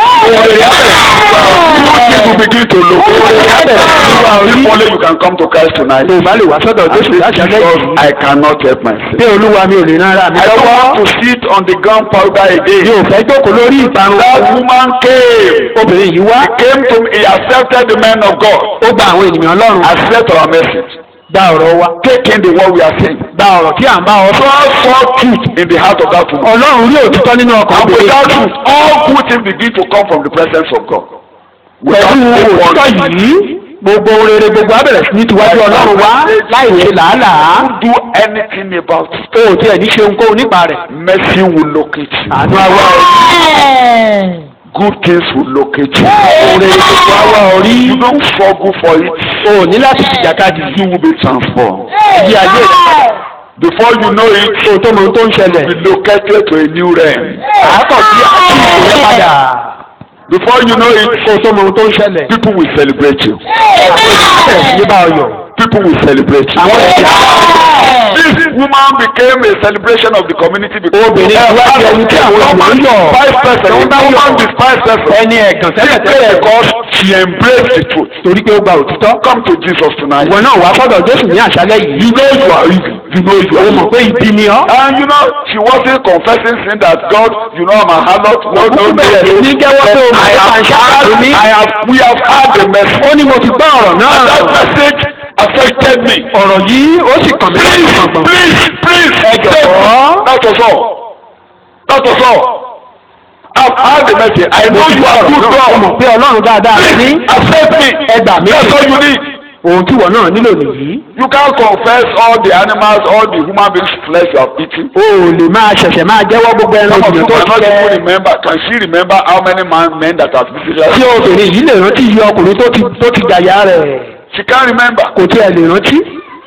Good things will begin to locate. If only you can come to Christ tonight. lè má lè wá sọ́dọ̀ jésù láti alẹ́ Because yìí. I cannot help myself. pé olúwa mi ò lè rán ara mi I don't lọ́wọ́. want to sit on the ground powder mi again. ò fẹ́ jókòó lórí ìparun. That woman came. obìnrin yìí wá. He came to me. He accepted the man of God. ó gba àwọn ènìyàn ọlọ́run. Accept our message. gba ọ̀rọ̀ wa. Taking the word we are saying. gba ọ̀rọ̀ tí à ń bá ọ sọ. God saw truth in the heart of that woman. ọlọ́run rí òtítọ́ nínú ọkàn And obìnrin. without truth, all good things begin to come from the presence of God. Without pẹ̀lú òtítọ́ anyone yìí gbogbo ohun rere gbogbo abẹ̀rẹ̀ sí ní tiwájú ọlọ́run wá láì ṣe làálàá. do anything about it. o ò tiẹ̀ ní ṣe ohunkóhun nípa rẹ̀. Mercy will locate you. àánú àwa amen. Good things will locate you. ohun rere gbogbo àwa orí. You don't struggle for it. o ò ní láti jìjàkadì. You will be transformed. Yí ayé rẹ̀. Before you know it, o tó mọ ohun tó ń ṣẹlẹ̀. you will be located to a new realm. àákọ̀ sí àtúntò rẹ̀ padà. Before you know it, o tó mọ ohun tó ń ṣẹlẹ̀. people will celebrate you. bẹ̀rẹ̀ sí ní bá ọ yọ̀. People will celebrate you. àwọn ènìyàn. This woman became a celebration of the community because Obìnrin yìí wá di ẹni tí àwọn ènìyàn yọ̀. Five person. Tó ń bá The yọ̀. woman despised person. ẹni ẹ̀gàn Simply tẹ́lẹ̀tẹ́lẹ̀ because she embraced the truth. torí pé ó gba òtítọ́. Come to Jesus tonight. ìwọ náà wá sọ́dọ̀ jésù ní àṣálẹ́ yìí. You know you are evil. You know you o are mọ̀ evil. pé ibi ni ọ́. And you know, she wasn't confessing sin that God, you know, I'm a harlot. No, no, no. bẹ̀rẹ̀ sí ní jẹ́wọ́ pé o mọ̀ I pé have àṣà had, mi. I have, we have had the message. ó ní mo ti gbọ́ ọ̀rọ̀ náà. And that message affected me. ọ̀rọ̀ yìí ó sì kàn mí lọ́sùn Please, gbọ̀ngbọ̀n. please, please. Ẹ jọ̀wọ́. That was all. That was all. I've had the message. I know you are good mo God. mọ̀ pé ọlọ́run dáadáa rẹ̀ ní. Please accept me. Ẹ gbà mí. That's all you need. ohun tí ìwọ náà nílò nìyí You can't confess all the animals, all the human beings' flesh you have eaten. o ò lè máa ṣẹ̀ṣẹ̀ máa jẹ́wọ́ gbogbo ẹran Some of you ènìyàn tó cannot ti even jẹ remember. Can she remember how many man, men that have visited tí her? obìnrin yìí lè rántí iye ọkùnrin tó ti tó ti gbàyà rẹ̀ She can't remember. kò tiẹ̀ lè rántí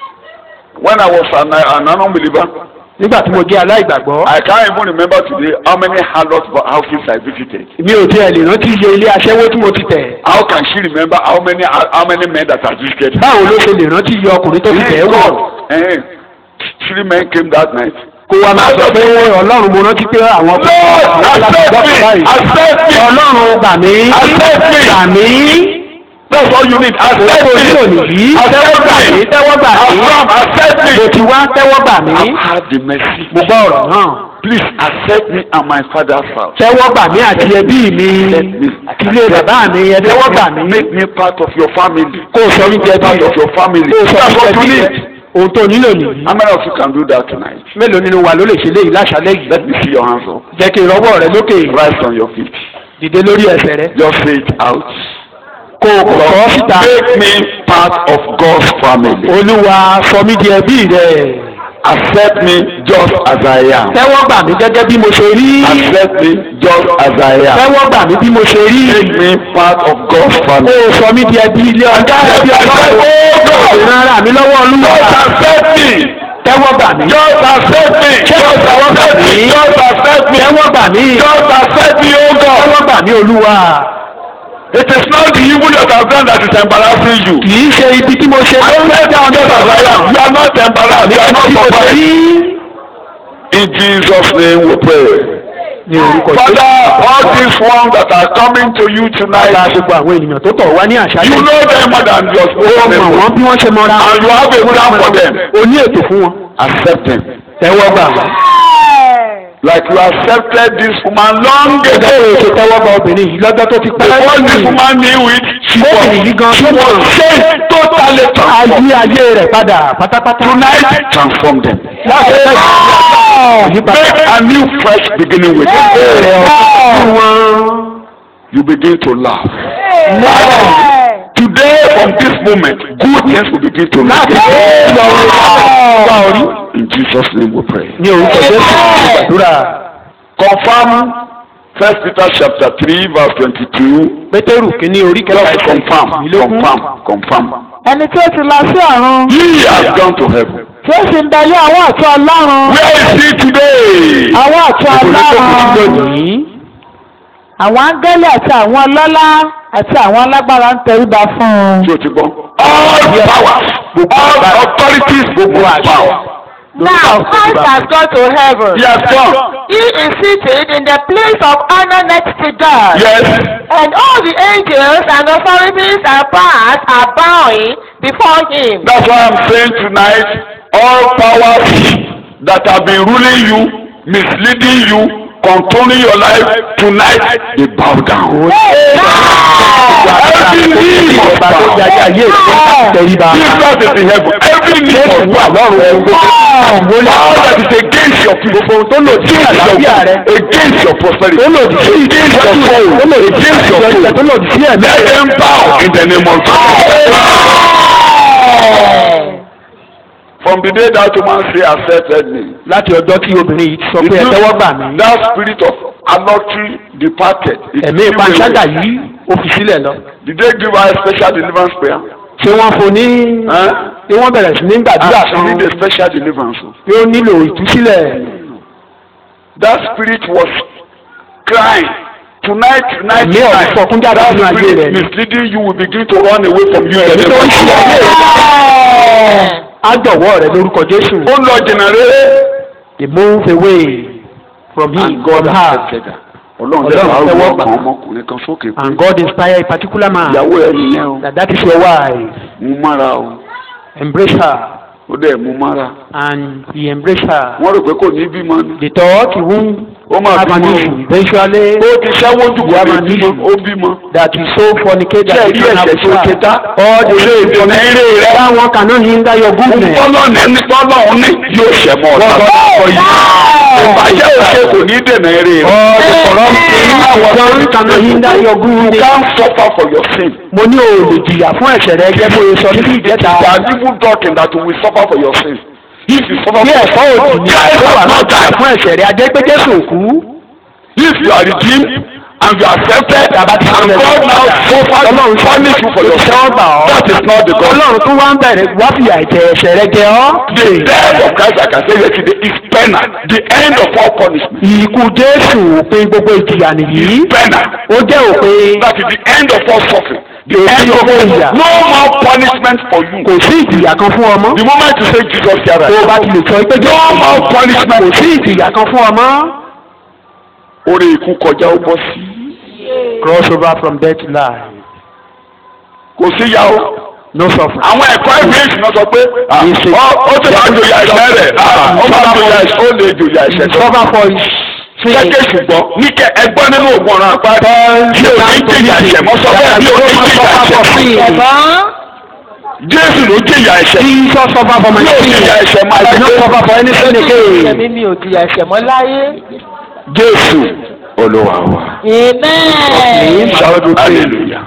When I was an, an unbeliever, nígbà tí mo jẹ́ aláìgbàgbọ́ I can't even remember today how many harlot houses I visited. mi ò tiẹ̀ lè rántí iye ilé aṣẹ́wó tí mo ti tẹ̀ How can she remember how many how many men that have visited her? báwo ló ṣe lè rántí iye ọkùnrin tó ti tẹ̀ Thank wọ̀ God. Eh, three men came that night. kó wa máa sọ pé ọlọ́run mo rántí pé àwọn Lord, accept me, accept me. ọlọ́run gbà mí Accept me. gbà mí That's all you need. Accept owó nílò me. nìyí tẹ́wọ́ gbà mí tẹ́wọ́ gbà mí Affirm, accept me. mo ti wá tẹ́wọ́ gbà mí I've had the mercy. mo gbọ́ ọ̀rọ̀ náà Please accept me and my father's house. tẹ́wọ́ gbà mí àti ẹbí mi àti ilé bàbá mi ẹ tẹ́wọ́ gbà mí Make me part of your family. kó o sọ mí jẹ bí Part of your family. kó o sọ That's mí what jẹ you bí need. ohun tó nílò nìyí How many of you can do that tonight? mélòó nínú wa ló lè ṣe léyìí láṣálẹ́ yìí Let me see your hands up. jẹ́ kí n rọ́wọ́ rẹ lókè Rise on your feet. dìde lórí ẹsẹ̀ rẹ Just say it out. kó o kọ̀ ọ́ síta Make me part of God's family. olúwa sọ mí di ẹbí rẹ Accept me just as I am. tẹ́wọ́ gbà mí gẹ́gẹ́ bí mo ṣe rí Accept me just as I am. tẹ́wọ́ gbà mí bí mo ṣe rí Make me part of God's kó family. o sọ mí di ẹbí ilé ọjà ẹbí ọlọ́run ìran ara mi lọ́wọ́ olúwa Just accept me. tẹ́wọ́ gbà mí Just accept me. Just accept me. Just accept me. tẹ́wọ́ gbà mí Just accept me, oh God. tẹ́wọ́ gbà mí olúwa It is not the evil that I've done that is embarrassing you. kì í ṣe ibi tí mo ṣe I ló ń said lẹ́jà just as I am. You are not embarrassed. You are not tí mo ṣe surprised. rí In Jesus' name we pray. ní orúkọ Father, all these ones that are coming to you Bàbá tonight, gbogbo àwọn ènìyàn tó tọ̀ wá ní you àṣálẹ́ know them more than just ó mọ̀ them. wọ́n bí wọ́n ṣe mọ́ra And you have a plan for them. o ní ètò fún wọn Accept them. tẹ́wọ́ gbà wọ́n. Like you accepted this woman long gẹ́gẹ́ ago. bí o ṣe tẹ́wọ́ gba obìnrin yìí lọ́jọ́ tó ti pẹ́ Before this woman knew it, she was, Obìnrin yìí gan she tó was mọ̀ changed totally transformed. ayé ayé rẹ̀ padà pátápátá. Tonight, transform them. láti ẹ̀ka ìyípadà Make a new fresh beginning with them. rẹ̀ ọ̀hún wọn. You begin to laugh. Today, from this moment, good things will begin to láti happen. ẹ̀ lọ wá orí. In Jesus' name we pray. ní orúkọ jésù gbàdúrà Confirm First Peter chapter 3 verse 22. pétérù kínní orí kẹta Just ẹsẹ̀ confirm, ìlógún. confirm, confirm. ẹni tí ó ti lọ sí ọ̀run He has gone to heaven. tí ó sì ń bẹ ní ọwọ́ ọ̀tún ọlọ́run Where is he today? ọwọ́ ọ̀tún Ìbò ní kò kú ọlọ́run lónìí. àwọn áńgẹ́lì àti àwọn ọlọ́lá àti àwọn alágbára ń tẹríba fún un. Ṣé o ti gbọ́? All powers, all authorities, gbogbo power. Now Christ has gone to heaven. He has gone. He is seated in the place of honor next to God. Yes. And all the angels and authorities and powers are bowing before him. That's why I'm saying tonight, all powers that have been ruling you, misleading you, controlling your life, tonight they bow down. Every knee must Ọba tó bow. jẹ́ ayé rẹ̀ tẹríba. Jesus is in heaven. Every knee Jésù must wà bow. lọ́rùn ẹ̀rù gbogbo. All that is against your people, Gbogbo ohun tó lòdì sí àlàáfíà rẹ̀. against your prosperity, tó lòdì sí against your soul, tó lòdì sí against your ìjọsìn tó food, lòdì sí ẹ̀mí let rẹ̀. them bow in the name of Jesus. From the day that woman say accepted me, láti ọjọ́ tí obìnrin yìí ti sọ pé ẹ tẹ́wọ́ gbà mí. that spirit of adultery departed. It ẹ̀mí flew panṣágà away. yìí ó fi sílẹ̀ lọ. Did they give her a special deliverance prayer? ṣé wọ́n fún ní Huh? tí wọ́n bẹ̀rẹ̀ sí ní gbàdúrà Ah, she kan need a special deliverance. tí ó nílò ìtúsílẹ̀. That spirit was crying. Tonight, tonight, Ẹ̀mí ọ̀rọ̀ tonight. sọkún jáde That nínú ayé spirit rẹ̀. misleading you will begin to run away from you. in the ẹ̀mí name tó of ń ṣe ayé Jesus. rẹ̀ á jọ̀wọ́ rẹ̀ lórúkọ Jésù. ó lọ jìnnà rere. they move away from him and God from has her accepted her. ọlọ́run Ọlọ́run tẹ́wọ́ tẹ́wọ́ àwọn gbà. ọmọkùnrin kan sókè pé and God inspire a particular man ìyàwó ẹ nìyẹn o that that is your wife mú mára o embrace her ó dẹ̀ mú mára. and he embrace her. wọ́n rò pé kò ní bímọ ni. they thought he won't ó máa have an bímọ issue eventually ó ti ṣẹ́wó jù kò Yeah, ní man, bímọ issue. ó bímọ. that he so fornicate Ṣé that he ẹ̀rí don't have ẹ̀ṣẹ̀ tó ṣe tá? all the way Ṣé ìdènà eré rẹ̀? that one cannot hinder your goodness. tọ́lọ̀ ní tọ́lọ̀ ní yóò ṣẹ̀ mọ́ ọ̀tá. ìbàjẹ́ òṣè kò ní dènà eré rẹ̀. all the corrupt things àwọn one cannot hinder your good You deeds. can't suffer for your sin. mo ní o lè jìyà fún ẹ̀ṣẹ̀ rẹ gẹ́gẹ́ bó ṣe sọ níbi ìjẹta. There are people talking that you will suffer for your sin. If you suffer bí for ẹ̀fọ́ your òdì sin, ni Christ àìsàn wà has náà not jìyà died. fún ẹ̀ṣẹ̀ rẹ ajẹ́ pé Jésù ò kú. If you are redeemed and you are accepted and Bàbá ti sọ God lẹ́nu. now suffer Ọlọ́run punish you for your sin, Ìtẹ́wọ́gbà ọ́. that is not the God. Ọlọ́run tún wá ń bẹ̀rẹ̀ wá fìyà ìjẹ ẹ̀ṣẹ̀ rẹ jẹ ọ́. The death of Christ, like I said yesterday, is penal. The end of all punishment. Ìkú Jésù òpin gbogbo ìjìyà nìyí. Penal. Ó jẹ́ òpin That is the end of all suffering. The Òpin end of gbogbo all ìyà. No more punishment for you. Kò sí ìjìyà kan fún ọmọ. The moment you say Jesus here, Tó o bá ti lè sọ pé no more punishment. kò sí ìjìyà kan fún ọmọ. Orí ikú kọjá ó bọ́ sí. Cross over from death to life. Kò sí ya o. No suffering. Àwọn ẹ̀kọ́ ìwé ìsìná sọ pé ah, ó ó ti máa jòyà ẹ̀ṣẹ̀ rẹ̀ ah, ó máa jòyà ẹ̀ṣẹ̀ ó lè jòyà ẹ̀ṣẹ̀ tó. Suffer for his sin. Kẹ́kẹ́ ṣùgbọ́n níkẹ́ ẹgbọ́n nínú ògùn ọ̀ràn apá mi ò ní jìyà ẹ̀ṣẹ̀ mọ́ sọ bẹ́ẹ̀ mi ò ní jìyà ẹ̀ṣẹ̀. ẹ̀gbọ́n Jésù ló jìyà ẹ̀ṣẹ̀. Jesus suffer for my Mi ò sin. jìyà ẹ̀ṣẹ̀ máa I do not láyé. suffer for any sin again. ẹ̀mí mi ò jìyà ẹ̀ṣẹ̀ mọ́ láyé. Jésù Olúwa wa. amen. Shout hallelujah.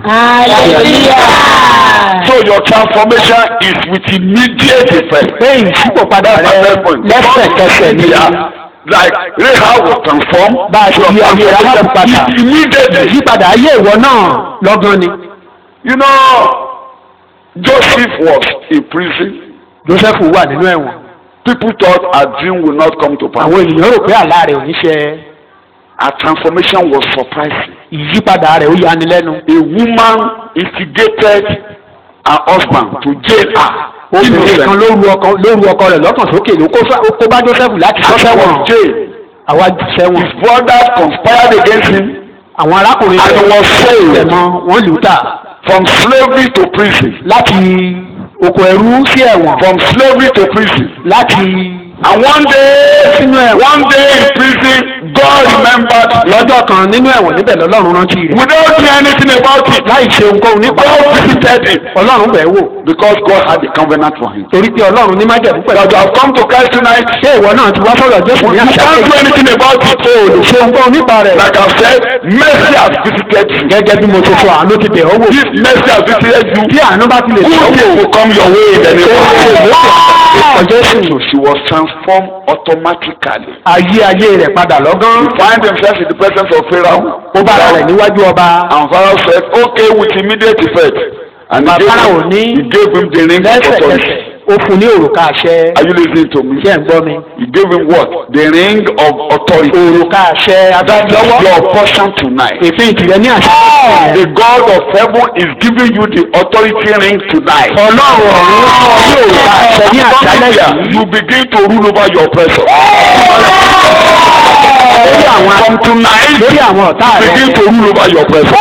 hallelujah. So your transformation is with immediate effect. Pé ìṣípòpadà That's my rẹ first point. lẹ́sẹ̀kẹsẹ̀ ni. Yeah. Like Rahab was transformed. Bá a ṣe yí ayé Rahab padà. Immediately. Ìyípadà ayé ìwọ náà lọ́gán ni. You know, Joseph was in prison. Joseph wà nínú ẹ̀wọ̀n. People thought a dream will not come to pass. Àwọn ènìyàn rò pé àlá rẹ̀ ò ní ṣẹ. Her transformation was surprising. Ìyípadà rẹ̀ ó yani lẹ́nu. A woman instigated her husband to jail her. Obìnrin kan ló ru ọkọ ló ru ọkọ rẹ̀ lọ́kàn sókè ló kó sá- ó kó bá Joseph láti sọ She sẹ́wọ̀n. was jailed. Àwa jù sẹ́wọ̀n. His brothers conspired against him Àwọn arákùnrin And he was sold. rẹ̀ mọ́ wọ́n lù ú tà from slavery to prison. láti oko ẹrú sí ẹ̀wọ̀n. From slavery to prison. Láti And one day, Sínú ẹ̀wọ̀n. one day in prison, God remembered lọ́jọ́ kan nínú ẹ̀wọ̀n níbẹ̀ lọ́lọ́run rántí rẹ̀. without doing anything about it. Láì ṣe ohunkóhun nípa God visited him Ọlọ́run bẹ̀ wò. because God had a covenant for him. Torí pé Ọlọ́run ní májẹ̀mú pẹ̀lú. That you have come to Christ tonight, Ṣé ìwọ náà ti wá sọ̀rọ̀ Jésù ní you àṣà can't do anything about it. ṣe ohunkóhun nípa rẹ̀. Like I said, mercy has visited you. Gẹ́gẹ́ bí mo ṣe sọ àánú ti bẹ̀ ọ́ wò. If mercy has visited you, Bí àánú bá ti lè good sọ wò. things will come your way in the name of Ọjọ́ Jesus. Jésù. So she was transformed automatically. Ayé ayé rẹ̀ padà lọ́gán. He find himself in the presence of Pharaoh. Ó bára rẹ̀ níwájú ọba. And Pharaoh said, okay, with immediate effect. And he Bàbá gave, Pharaoh him, ní he gave him the ring of Lẹ́sẹ̀kẹsẹ̀ authority. ó fún ní òrùka àṣẹ. Are you listening to me? Ṣé ẹ̀ ń gbọ́ mi? He gave him what? The ring of authority. Òrùka àṣẹ That is adájọ́wọ́. your portion tonight. Èfín ìtìrẹ ní àṣẹ. The God of heaven is giving you the authority ring tonight. Ọlọ́run ọ̀run fún ọ ní òrùka àṣẹ ní àṣálẹ́ yìí. You begin to rule over your oppressor. Lórí àwọn From tonight, lórí àwọn ọ̀tá you rẹ̀. begin to rule over your oppressor.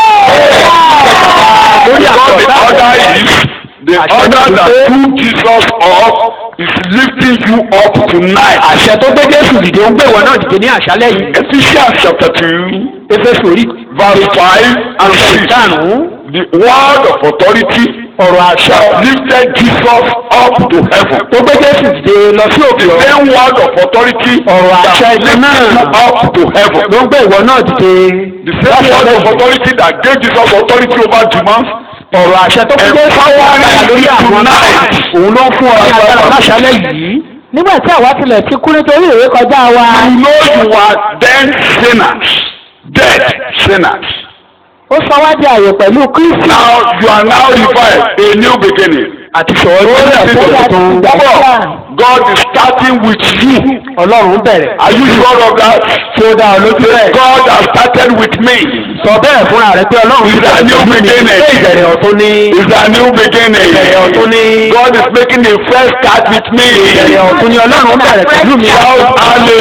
Lórí àwọn Because the ọ̀tá order rẹ̀. is the order that took Jesus up is lifting you up tonight. Àṣẹ tó gbé Jésù dìde ń gbé ìwọ náà dìde ní àṣálẹ́ yìí. Ephesians chapter two, Éfésù orí verse five and six. ìkarùn-ún. The word of authority Ọ̀rọ̀ àṣẹ lifted Jesus up to heaven. tó gbé Jésù dìde lọ sí òkè The ọ̀run. same word of authority Ọ̀rọ̀ that àṣẹ lifted ìkan you náà up to heaven. ló ń gbé ìwọ náà dìde. The same word of authority that gave Jesus authority over demons. Ọ̀rọ̀ àṣẹ tó gbé Jésù agbára lórí àwọn náà òun ló ń fún ọ ní agbára láṣálẹ́ yìí. nígbà tí àwa tilẹ̀ ti kú nítorí ìwé kọjá wa. You know you are then sinners, dead sinners. ó sọ wá di àyè pẹ̀lú Kristi. Now you are now revived, a new beginning. Àti sọ̀rọ̀ lórí Listen ẹ̀kọ́ to tuntun. me. Come on. God is starting with you. Ọlọ́run bẹ̀rẹ̀. Are you sure of that? Tí ó dá ọ lójú rẹ̀. God has started with me. Sọ bẹ́ẹ̀ fúnra rẹ̀ pé Ọlọ́run Is that new beginning? Ṣé ìbẹ̀rẹ̀ ọ̀tún ní? It's a new beginning. Ìbẹ̀rẹ̀ ọ̀tún ní. God is making the first start with me. Ìbẹ̀rẹ̀ ọ̀tún ní Ọlọ́run bẹ̀rẹ̀ pẹ̀lú mi. Shout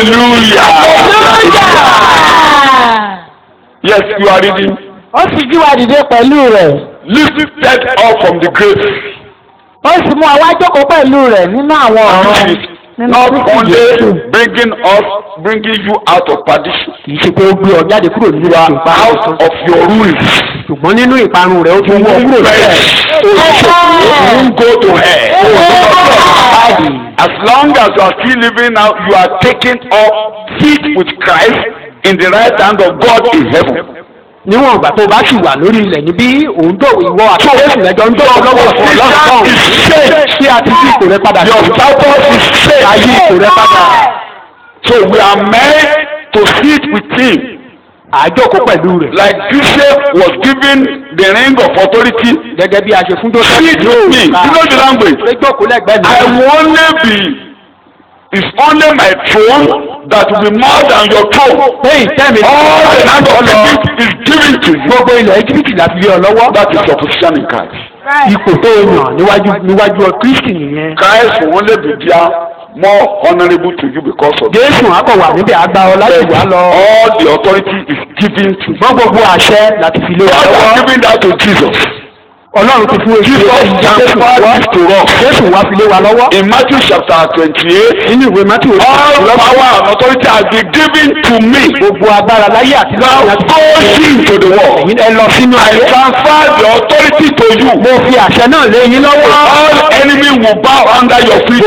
hallelujah. Yes, you are reading. ó sì jí wa dìde pẹ̀lú rẹ̀. Lifted up from the grave. ó sì mú àwa jókòó pẹ̀lú rẹ̀ nínú àwọn ọ̀run. Which is nínú not Kristi only Jésù. bringing us, bringing you out of perdition, Kì í ṣe pé ó gbé ọ jáde kúrò nínú ìparun. out of your ruins. Ṣùgbọ́n nínú ìparun rẹ̀ ó tún wọ́ kúrò sílẹ̀. You won't go to hell. As long as you are still living now, you are taking up seat with Christ in the right hand of God in heaven. níwọ̀n ìgbà tó bá sì wà lórí ilẹ̀ níbí òun tó ìwọ àti jésù lẹ́jọ́ ń dọ̀wọ́ lọ́wọ́ ọ̀fọ̀ ọlọ́run kan tí a ti yí ipò rẹ padà Your status is changed. a yí ipò rẹ padà So we are meant to sit with him. àjọkó pẹ̀lú rẹ̀ Like Joseph was given the ring of authority. gẹ́gẹ́ bí a ṣe fún joseph Sit with me. You know the language. pé jókòó lẹ́gbẹ̀ẹ́ I mi will only be. It's only my throne that will be more than your throne. pé ìtẹ́mi All the land of Egypt is given to you. gbogbo ilẹ̀ íjíbítì la fi lé ọ lọ́wọ́ That is your position in Christ. ipò tó o yàn níwájú níwájú ọ kristi nìyẹn Christ will only be there more honourable to you because of that. jésù akọ wà níbẹ̀ àgbà ọ láti wá lọ All the authority is given to you. ṣùgbọ́n gbogbo àṣẹ láti fi lé wa God lọ́wọ́ has given that to Jesus. ọlọ́run ti fún èsì Jesus jésù wá transferred it to us. jésù wá fi lé wa lọ́wọ́ In Matthew chapter twenty-eight, nínú ìwé mátì òsì all power and authority has been given to me. gbogbo agbára láyé àti Now lọ́wọ́ láti go into the world. ẹ̀yin ẹ lọ sínú I ayé transfer the authority to you. mo fi àṣẹ náà lé yín lọ́wọ́ All enemy will bow under your feet.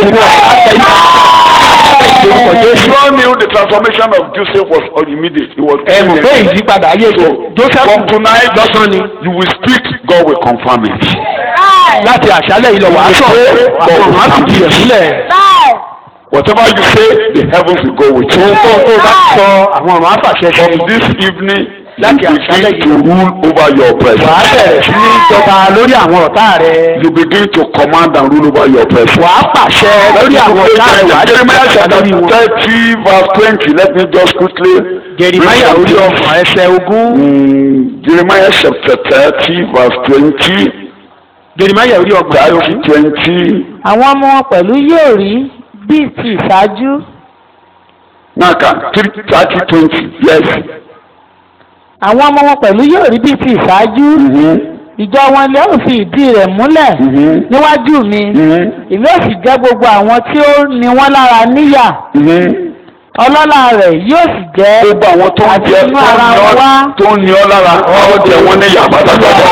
You all knew the transformation of Joseph was immediate. It was ẹ mọ̀ pé immediate. ìyípadà ayé So joseph from tonight, lọ́sàn ni you will speak, God will confirm it. láti àṣálẹ̀ yìí lọ wàá sọ àwọn ọmọ á fìdí rẹ̀ sílẹ̀ Whatever you say, the heavens will go with ohun tó tó you. bá sọ àwọn ọmọ á fàṣẹ sí From this evening, you Láti àṣálẹ́ begin to rule over your wàá presence. bẹ̀rẹ̀ sí ní jọba lórí àwọn ọ̀tá rẹ̀ You begin to command and rule over your presence. wàá pàṣẹ lórí àwọn ọ̀tá rẹ̀ wàá jẹ́ Jeremiah pàṣẹ chapter lórí wọn. thirty verse twenty. Let me just quickly. Jeremiah read orí something. ọgbọ̀n ẹsẹ̀ ogún Mm, Jeremiah chapter thirty verse twenty. Jeremiah orí ọgbọ̀n ẹsẹ̀ Thirty ogún twenty. àwọn ọmọ wọn pẹ̀lú yóò rí bíi ti ìṣáájú Now can thirty twenty. Yes. àwọn ọmọ wọn pẹ̀lú yóò rí bíi ti ìṣáájú Mm-hmm. ìjọ wọn lè ó fi ìdí rẹ̀ múlẹ̀ Mm-hmm. níwájú mi Mm-hmm. èmi ò sì jẹ́ gbogbo àwọn tí ó ní wọ́n lára níyà Mm-hmm. ọlọ́lá rẹ̀ yóò sì jẹ́ gbogbo àwọn tó ń àti jẹ inú ara wọn wá tó ń ní ọ lára àwọn jẹ wọn ní ìyá pátápátá.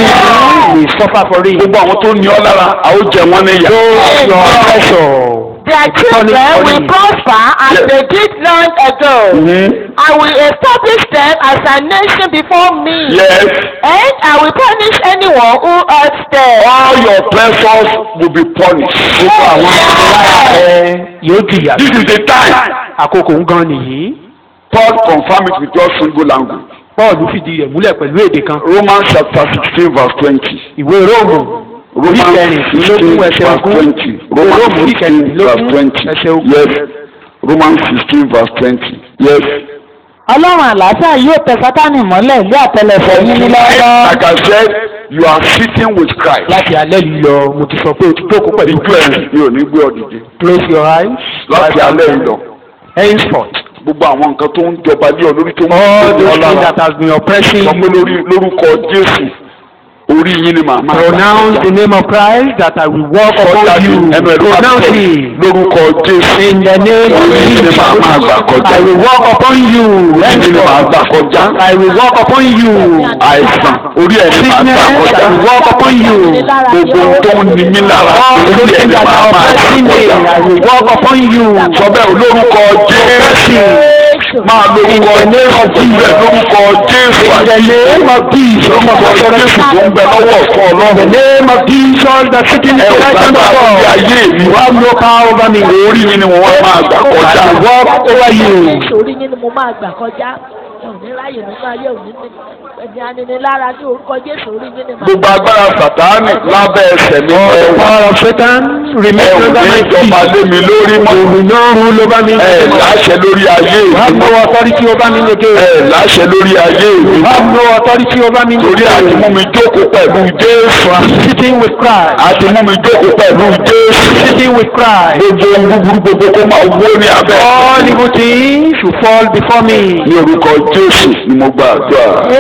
we suffer for it. gbogbo àwọn tó ń ní ọ lára àwọn jẹ wọn ní ìyá. your pressure. Their children will prosper as Yes. they did long ago. Mhm. I will establish them as a nation before me. Yes. And I will punish anyone who hurts them. all your pressures will be punished. gbogbo àwọn ọmọ ẹ yóò jìyà. this is the time. àkókò ń gan nìyí. Paul confirm it with just single language. Paul fìdí rẹ̀ múlẹ̀ pẹ̀lú èdè kan. Romans chapter sixteen verse twenty. ìwé róòmù orí Romans kẹrìndínlógún sixteen ẹsẹ̀ verse ogún. twenty. ìwé Romans róòmù orí sixteen verse kẹrìndínlógún twenty. ẹsẹ̀ ogún. Yes. Romans sixteen verse twenty. Yes. Ọlọ́run àlàáfíà yóò tẹ Sátánì mọ́lẹ̀ ilé àtẹlẹsẹ̀ yín ní lọ́wọ́. Like I said, you are sitting with Christ. láti alẹ́ yìí lọ mo ti sọ pé o ti jókòó pẹ̀lú Ìjọ ẹ̀rìn ni ò ní gbé ọ dìde. close your eyes. Láti alẹ́ yìí lọ. henceforth Gbogbo àwọn nǹkan tó ń jọba lé ọ lórí tó ń all gbé ọ those things lára. that has been oppressing Sọ pé you lórí lórúkọ Jésù orí yín ni màá máa pronounce the name of Christ that I will walk upon you ẹnu ẹ̀rọ máa pronounce tẹ̀ it lórúkọ Jésù. in the name of Orí yín ni Jesus màá máa gbà kọjá. I will walk upon you Orí yín ni màá gbà kọjá. I will walk upon you Àìsàn orí ẹ̀ ni màá gbà sickness kọjá. I will walk upon you Gbogbo ohun tó ń ni mí lára all orí those ẹ̀ things ni that màá are máa gbà oppressing me kọjá. I will walk upon you Sọ bẹ́ẹ̀ lórúkọ Jésù. Máa lórúkọ Jésù sílẹ̀ lórúkọ Jésù. in the name of Jesus Lórúkọ Jésù tó ń bẹ lọ́wọ́ ọ̀fọ́ in the Ọlọ́run. name of Jesus that sitting in Ẹ the ò right hand of gbàgbà lórí God ayé mi. you have no power over me Orí mi ni wọ́n máa gbà kọjá. I will walk over you. Orí yín ni mo máa gbà kọjá. Òní ráyè nínú ayé òní ní ẹni aninilára ní orúkọ Jésù orí yín ni màá. Gbogbo agbára Sàtáánì lábẹ́ ẹsẹ̀ mi All the ẹ wà. power of Satan Ẹ remain ò under ní my ìjọba feet. lé mi lórí mọ́. You will not rule over me. Ẹ láṣẹ lórí ayé You have mi. no authority over me again. Ẹ láṣẹ lórí ayé mi. You have no authority over me Torí àti mú again. mi jókòó pẹ̀lú Jésù. Sitting with Christ. Àti mú mi jókòó pẹ̀lú Jésù. Sitting with Christ. Gbogbo ohun búburú gbogbo kó máa wó ní abẹ́. All evil things should fall before me. Ní orúkọ Jésù ni mo gba àdúrà.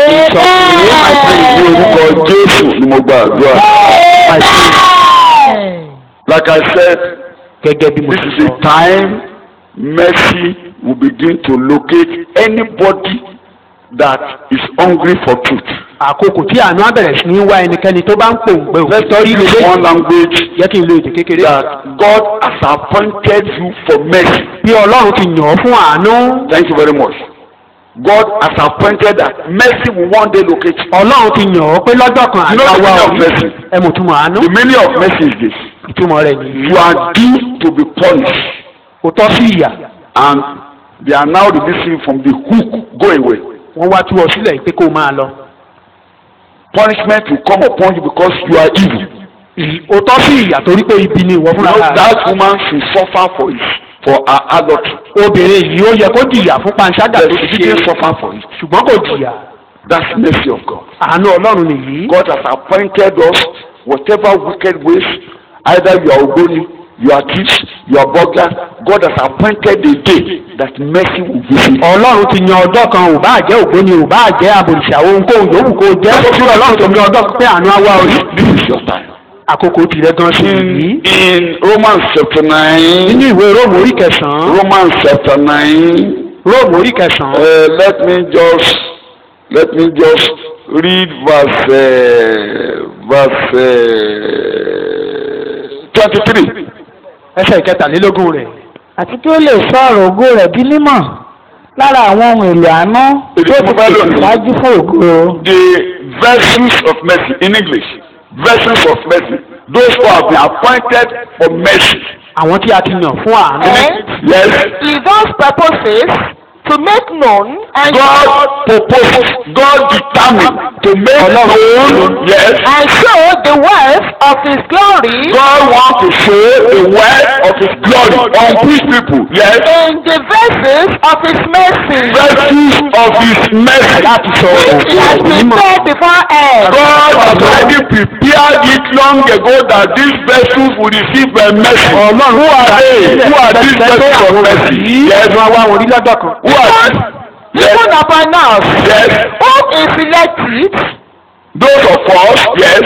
Ní orúkọ Jésù ni mo gba àdúrà. I pray. Like I said, Gẹ́gẹ́ bí mo this ti is the sọ. time mercy will begin to locate anybody that is hungry for truth. Àkókò tí àánú á bẹ̀rẹ̀ sí ní wá ẹnikẹ́ni tó bá ń pòǹgbẹ Let's òtítọ́ rí use lélẹ́. one language Jẹ́ kí n lo èdè kékeré. that God has appointed you for mercy. Bí Ọlọ́run ti yàn ọ́ fún àánú. Thank you very much. God has appointed that mercy will one day locate you. ọlọ́run ti yàn ọ́ pé lọ́jọ́ kan You know the àgbà wa meaning of òní mercy? ẹ mọ̀ túmọ̀ àánú The meaning of mercy is this. ìtumọ̀ rẹ̀ nìyí You are due to be punished kò tọ́ sí ìyà and they are now releasing from the hook. Go away. wọ́n wá tú ọ sílẹ̀ pé kó o máa lọ Punishment will come upon you because you are evil. Ì- ó tọ́ sí ìyà torí pé ibi ni ìwọ You fúnra know rẹ̀ that woman should suffer for it, for her adultery. obìnrin yìí ó yẹ kó jìyà fún panṣágà But tó she ti didn't ṣe suffer for it. ṣùgbọ́n kò jìyà That's mercy of God. àánú ọlọ́run nìyí God has appointed us whatever wicked ways, either you are Ogoni, you are thief, you are burglar, God has appointed a day that mercy will visit. ọlọ́run ti yan ọjọ́ kan ò bá jẹ́ ògbóni ò bá jẹ́ àbòrìṣà ohunkóhun yòówù kó jẹ́ fún ọlọ́run tó yan ọjọ́ kan pé àánú á wá orí This is your time. àkókò tìrẹ gan sí In, yìí in Romans chapter 9, nínú ìwé róòmù orí kẹsàn-án Romans chapter 9, róòmù orí kẹsàn-án uh, let me just, let me just read verse, uh, verse uh, 23. ẹsẹ̀ ìkẹtàlélógún rẹ̀ àti kí ó lè sọ ọ̀rọ̀ ògo rẹ̀ di mímọ̀ lára àwọn ohun èlò àánú Èdè tó tí mo ti fẹ́ lò pèsè ní- ṣáájú fún ògo. the vessels of mercy in English vessels of mercy those who have been appointed for mercy àwọn tí a ti yàn fún àánú And yes he those purposes to make known and God proposed God determined to make known yes and show the wealth of his glory God want to show the wealth of his glory on these people yes in the vessels of his mercy vessels of his mercy láti sọ which he has ògo mímọ̀ prepared beforehand. God has already prepared it long ago that these vessels will receive a mercy ọlọ́run who are they who are these vessels of mercy yes ẹ̀dùn àwa àwọn orí lọ́jọ́ kan who are these yes Even upon us, yes whom he selected, those of us yes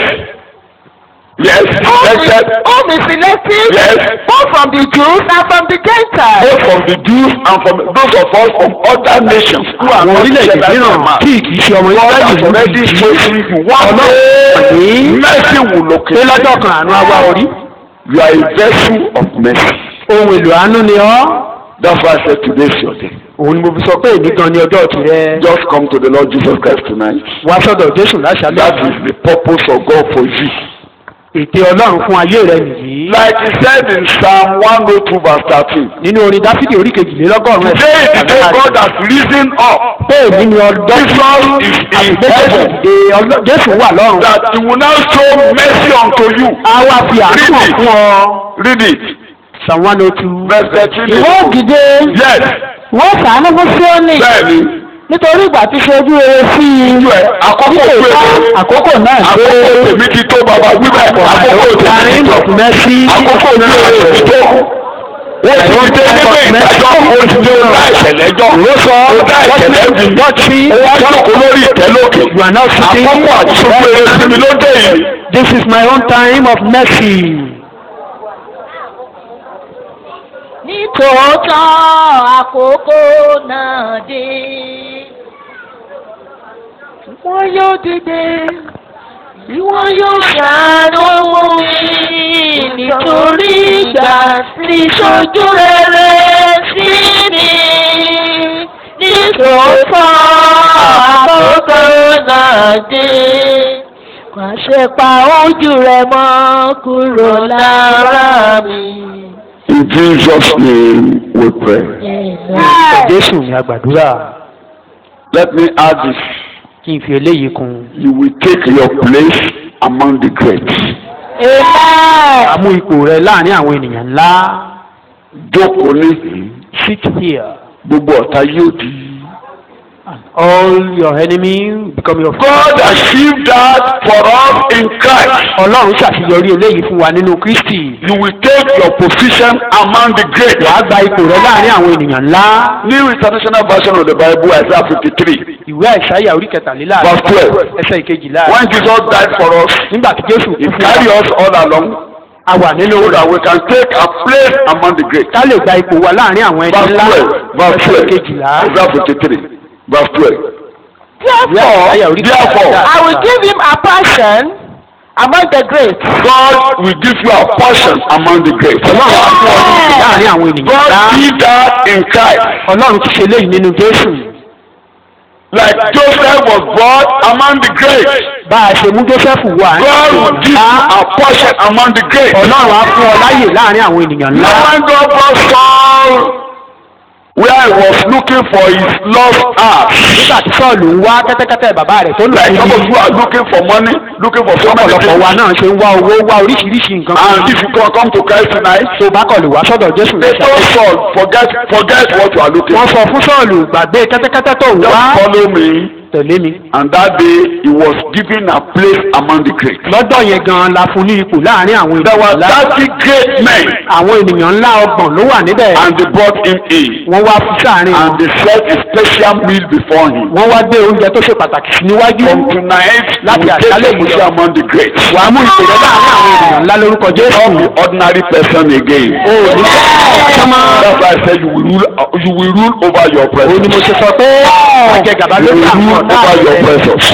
yes whom he, elected whom he selected, Yes. both from the Jews and from the Gentiles. both from the Jews and from those of us from other nations who are àwọn not orílẹ̀-èdè together mìíràn in man. tí kì í ṣe ọmọ God has Ísírẹ́lì already ló chosen ti you one day mercy will pé locate lọ́jọ́ you kan àánú àwa orí you are a vessel of mercy ohun èlò àánú ni ọ́ that's why I said today is your day òun ni mo fi sọ pé èmi gan ni ọjọ́ tirẹ̀ just come to the Lord Jesus Christ tonight wá sọ́dọ̀ Jésù láṣálẹ́ that is the purpose of God for you ète Ọlọ́run fún ayé rẹ nìyí like he said in Psalm one oh two verse thirteen nínú orin Dáfídì orí kejìlélọ́gọ́rùn-ún today is the day God has risen up pé èmi ni ọjọ́ Jesus is in heaven Èdè Ọlọ́- Jésù wà lọ́run that he will now show mercy unto you a wá fi àánú hàn fún ọ read it Psalm one oh two verse thirteen ìwọ ògìdè yes wọ́n ṣàánú fún Síónì bẹ́ẹ̀ni nítorí ìgbà tí ṣe ojú rere sí i ojú ẹ àkókò pé àkókò náà dé àkókò tèmi ti tó bàbá wíbẹ̀ àkókò tèmi ti tó mẹ́sí àkókò mi ò ti tó wọ́n ti dé nínú ìdájọ́ oṣù ọ̀la ìṣẹ̀lẹ́jọ́ ọ̀la ìṣẹ̀lẹ́jọ́ ó wá jókòó lórí ìtẹ́lókè You are now sitting àkókò àti sọ́kùnrin sí mi ló dé yìí. This is my own time of mercy. Nítòótọ́ àkókò náà dé. Wọ́n yóò dìde. Bí wọ́n yóò ṣàánú mi nítorí ìgbà tí ṣojú rere sí mi. Nítòótọ́ àkókò náà dé. Pàṣẹ pa ojú rẹ mọ́ kúrò lára mi. In Jesus' name we pray. Jésù ni a gbàdúrà. Let me add this. Kí n fi eléyìí kún. You will take your place among the great. amen A mú ipò rẹ láàrin àwọn ènìyàn ńlá. Jókòó níhìn. Sit here. Gbogbo ọ̀tá yóò di. All your enemy become your friend. God achieved that for us in Christ. Ọlọ́run ṣàṣeyọrí eléyìí fún wa nínú Kristi. You will take your position among the great. Wàá gba ipò rẹ láàrin àwọn ènìyàn ńlá. New International Version of the Bible, Isaiah 53. Ìwé àìsáyà orí kẹtàlélàádọ́ta Verse twelve. ẹsẹ̀ ìkejìlá. When Jesus died for us, Nígbà tí Jésù He kú fún carried wa, us all along a wà nínú so rẹ̀. that we can take a place among the great. Ká lè gba ipò wa láàrin àwọn ẹni Verse ńlá. twelve. Verse Ẹsẹ̀ twelve. ìkejìlá. Isaiah 53. Verse twelve. Ìwé àìsáyà orí Therefore, kẹtàlélàádọ́ta. I will give him a portion among the great. God will give you a portion among the great. Ọlọ́run á fún ọ ní ipò láàrin àwọn ènìyàn ńlá. God did that in Christ. Ọlọ́run ti ṣe léyìí nínú Jésù. Like Joseph was born among the great. bá a ṣe mú joseph wá God will give you a portion among the great. ọlọ́run á fún ọ láyè láàrin àwọn ènìyàn ńlá. Now when God brought Saul where he was looking for his lost ass. nígbà tí sọ́ọ̀lù ń wá kẹ́tẹ́kẹ́tẹ́ bàbá rẹ̀ tó lọ Like some of sí you are looking for money, looking for so many ọ̀pọ̀lọpọ̀ wa things. náà ṣe ń wá owó wá oríṣiríṣi nǹkan And if you come come to Christ tonight, tó bá kọ̀ lè wá sọ́dọ̀ jésù they lọ́sàn. told Saul, forget, forget what you are looking wọ́n for. sọ fún sọ́ọ̀lù gbàgbé kẹ́tẹ́kẹ́tẹ́ tó ń Just wá follow me. tẹ̀lé mi. And that day he was given a place among the great. lọ́dọ̀ yẹn gan-an la fún ní ipò láàrin àwọn There were ènìyàn ńlá. thirty great men àwọn ènìyàn ńlá ọgbọ̀n ló wà níbẹ̀. and they brought him in. wọ́n wá fún sáàrin wọn. And they set a special meal before him. wọ́n wá gbé oúnjẹ tó ṣe pàtàkì sí níwájú. From tonight, Láti you take àṣálẹ́ a yìí position lọ. among the great. wàá mú ìpè rẹ láàrin àwọn ènìyàn ńlá lórúkọ jésù. Not the ordinary person again. o ò ní sọ́mọ́. That's why I said you will rule. You will rule over your o ní mo presence. ṣe sọ pé ọjẹ gàba You lórí will àwọn rule ọ̀tá over your rẹ̀. presence.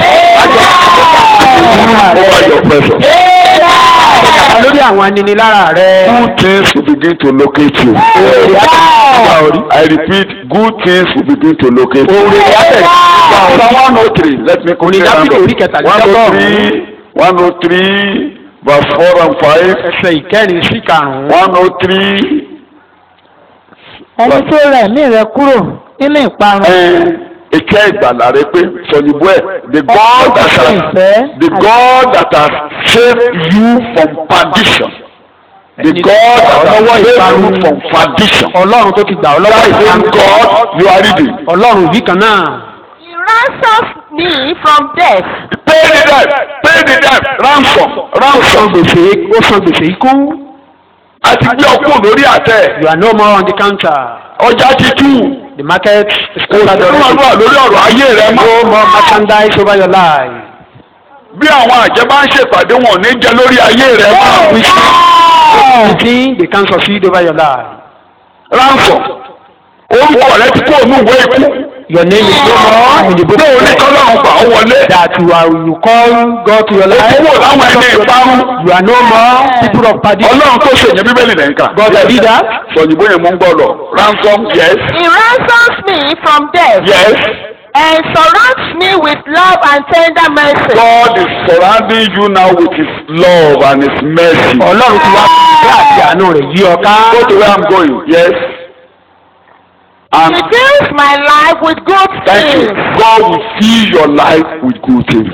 Over your presence. gàba lórí àwọn aninilára rẹ̀. Good things will begin to locate you. I repeat, good things will begin to locate you. Oore yàtẹ̀ Psalm one oh three. Let me Orin quickly round Dáfídì orí up. kẹtàlélọ́gọ́rùn-ún. One oh three. One oh three. Verse four and five. ẹsẹ̀ ìkẹrin sí karùn-ún. One oh three. ẹni tó rẹ̀ mí rẹ kúrò nínú ìparun. Ike ìgbàlà rẹ pé sọ̀yìnbó ẹ̀ the God that has ìfẹ́ the God that has saved you from perdition. The God that has saved you from perdition. ọlọ́run tó ti gbà ọ́ lọ́wọ́ That same ìparun. God you are reading. ọlọ́run yìí kan náà. He ransoms me from death. Pay the debt. Pay the debt. Ransom. ó san Ransom. gbèsè ó san gbèsè ikú. A ti gbé ọkùnrin lórí àtẹ. you are no more on the counter. Ọjà ti tú. the market is Kò sí covered already. ìrànlọ́wọ́ lórí ọ̀rọ̀ ayé rẹ no mọ́. more merchandise over your life. Bí àwọn àjẹ́ bá ń ṣèpàdé wọn ò ní jẹ lórí ayé rẹ mọ́. anything they can succeed over your life. Ransom. Orúkọ rẹ ti kó ònú ìwé ikú. your name is no more in the book Bí òun ní of kọ́lá ọ̀gbà ó wọlé. that you are you call God to your life. Owó láwọn ẹni ìparun. you are no more people of perdition. Ọlọ́run tó ṣèyàn bíbélì lẹ́yìn ká. God the leader. Sọ̀yìnbó yẹn mú ń gbọ́ lọ. Ransom yes He ransoms me from death yes. and surrounds me with love and tender mercy. God is surrounding you now with his love and his mercy. ọlọ́run ti wá fún àti àánú rẹ̀ yí ọ ká. Go to where I'm going. Yes. He And fills my life with good thank you. things. God will fill your life with good things.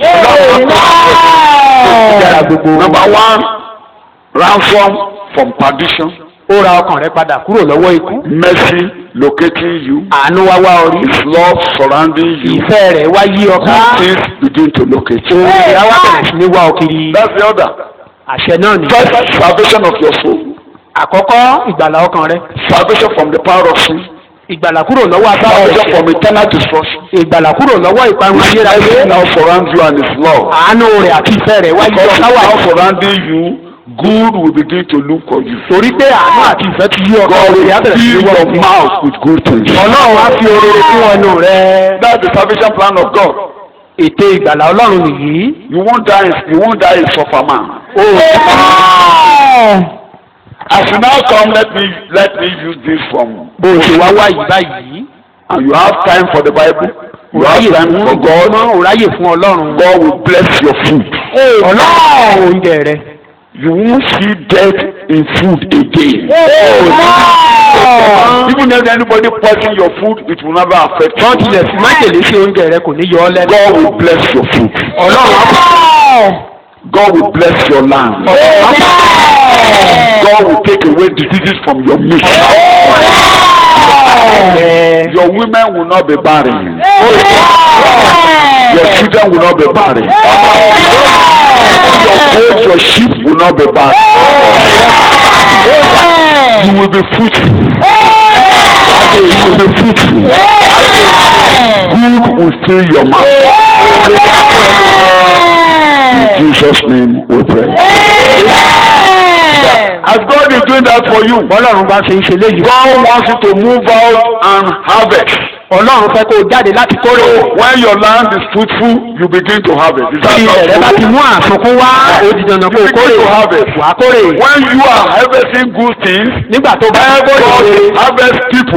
Yàrá gbogbo. Number one, ransom from perdition. ó ra ọkàn rẹ padà kúrò lọ́wọ́ ikú. Mercy locating you. àánú wá wá orí. His love surrounding you. ìfẹ́ rẹ̀ wá yí ọ ká. Good things begin to locate you. oore á wá bẹ̀rẹ̀ sí ní wá ọ kiri. That's the order. àṣẹ náà ni. First, salvation of your soul. àkọ́kọ́ ìgbàlà ọkàn rẹ. Salvation from the power of sin. ìgbàlà kúrò lọ́wọ́ agbára Salvation ẹ̀ṣẹ̀. from eternal destruction. ìgbàlà kúrò lọ́wọ́ ìparun His ayérayé. mercy now surrounds you and His love. àánú rẹ̀ àti ìfẹ́ rẹ̀ wá yí Because ọ He's ká wà. now surrounding you, good will begin to look for you. torí pé àánú àti ìfẹ́ ti yí ọ ká God oore á will bẹ̀rẹ̀ sí ní fill wá ọ your kiri. mouth with good things. ọlọ́run á fi oore fún ẹnu rẹ. That's the salvation plan of God. ète ìgbàlà ọlọ́run nìyí. You won't die. You won't die a suffer man. o As you now come, let me let me use this from. bó o ṣe wá wá yìí báyìí. And you have time for the Bible. You have òráyè time fún for God. ọmọ òráyè fún ọlọ́run. God will bless your food. ọlọ́run oúnjẹ rẹ. You won't see death in food again. Even if anybody poison your food, it will never affect wọ́n you. tilẹ̀ fi májèlé sí oúnjẹ rẹ kò ní yọ ọ́ lẹ́nu. God will bless your food. ọlọ́run á God will bless your land. God will take away diseases from your midst. bẹ̀. Your women will not be barren. Your children will not be barren. Your goats, your sheep will not be barren. You will be fruitful. You will be fruitful. Good will fill your mouth. In Jesus' name we pray. As God is doing that for you, ọlọ́run bá ṣe ń ṣe léyìí. God wants you to move out and harvest. ọlọ́run fẹ́ kó o jáde láti kórè. When your land is fruitful, you begin to harvest. Is that tí ilẹ̀ rẹ bá not ti true? mú àsunkún wá ó di dandan kó o kórè. You begin to harvest. wà á kórè. When you are harvesting good things, nígbà tó bá ń God kórè. harvest people,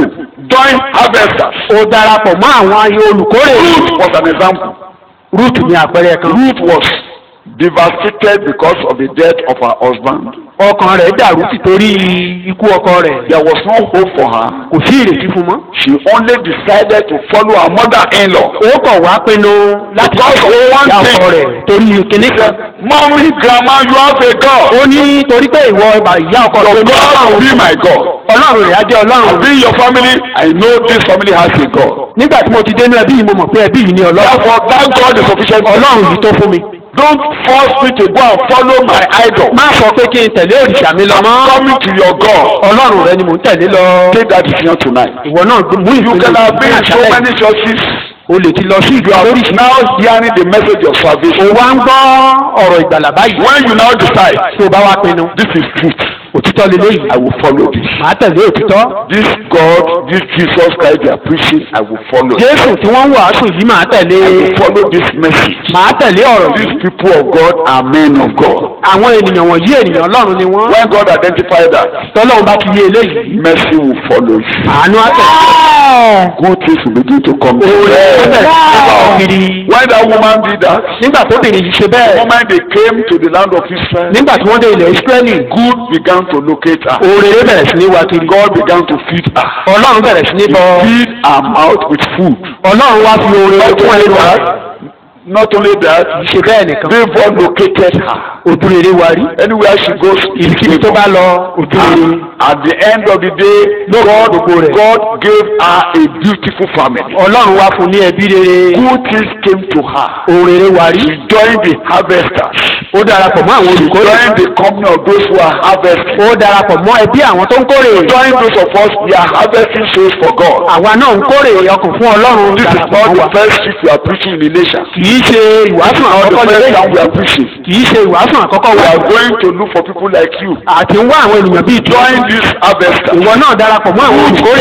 joined harvesters. ó darapọ̀ mọ́ àwọn ayé olùkórè Ruth was an example. ruth ní àpẹẹrẹ kan Ruth was devastated because of the death of her husband. ọkàn rẹ̀ dàrú títorí ikú ọkọ rẹ̀ There was no hope for her. kò sí ìrètí fún mọ́. She only decided to follow her mother-in-law. ó kọ̀ wá pinnu láti Because of one ìyá ọkọ thing. rẹ̀ torí kìnní kan. Mommy, grandma, you have a God. ó ní torí pé ìwọ ìyá ọkọ rẹ̀ Your ní God will be my God. ọlọ́run rẹ̀ á jẹ́ ọlọ́run. Be your family. I know this family has a God. nígbà tí mo ti dénú ẹbí yìí mo mọ̀ pé ẹbí yìí ni ọlọ́run. Therefore, that God is sufficient. ọlọ́run yìí tó fún mi. Don't force me to go and follow my idol. má sọ pé kí n tẹ̀lé òrìṣà mi lọ mọ́. Coming to your God. ọlọ́run rẹ ni mò ń tẹ̀lé lọ. Take that decision tonight. ìwọ náà mú You ìpinnu can have been in so àṣálẹ́. many churches. o lè ti lọ sí ìlú You are àlóríṣi. now hearing the message of o salvation. wá ń gbọ́ ọ̀rọ̀ ìgbàlà báyìí. When you now decide, tí o bá wá pinnu. this is truth, òtítọ́ lélẹ́yìí. I will follow this. màá tẹ̀lé òtítọ́. This God, this Jesus Christ they are preaching, I will follow. it. jésù tí wọ́n ń wàásù yìí màá tẹ̀lé. I will follow this message. màá tẹ̀lé ọ̀rọ̀ These yìí. people of God are men of God. àwọn ènìyàn wọ̀nyí ènìyàn ọlọ́run ni wọ́n. When God identified that, tọ́lọ́run bá ti yé eléyìí. mercy will follow you. àánú á tẹ̀lé. Good things will begin to come. to oore á you. tẹ̀lé nípa òkiri. When that woman did that, nígbà tó bìnrin yìí ṣe the bẹ́ẹ̀. moment they came to the land of Israel, nígbà tí wọ́n dé ilẹ̀ ìsírẹ́lì. good began to locate her. oore bẹ̀rẹ̀ sí ní wá kiri. God began to feed her. ọlọ́run bẹ̀rẹ̀ sí ní bọ́. Feed her mouth with food. ọlọ́run wá fi oore Not fún only ẹnu rẹ̀. that, not only that, ṣe bẹ́ẹ̀ nìkan. favor located her. ojú rere wa rí. Anywhere she goes, ibikíbi tó bá lọ ojú rere. And at the end of the day, God, God gave her a beautiful family. ọlọ́run wá fún ní ẹbí rere. Good things came to her. ohun rere wa rí. She joined the harvesters. ó darapọ̀ mọ́ àwọn She olùkórè. joined the company of those who are harvesting. ó darapọ̀ mọ́ ẹbí àwọn tó ń kórè. Join those of us we are harvesting souls for God. àwa náà ń kórè ọkàn fún ọlọ́run. This is darapọ̀ not mọ́ wa. the first shift we are preaching in the nation. kì í ṣe ìwàásù Not the àkọ́kọ́ first time we lélẹ́yìí. are preaching. kì í ṣe ìwàásù àkọ́kọ́ We wa. are going to look for people like you. àti ń wá àwọn ènìyàn bíi tí. Join this harvester. ìwọ náà darapọ̀ mọ́ àwọn olùkórè.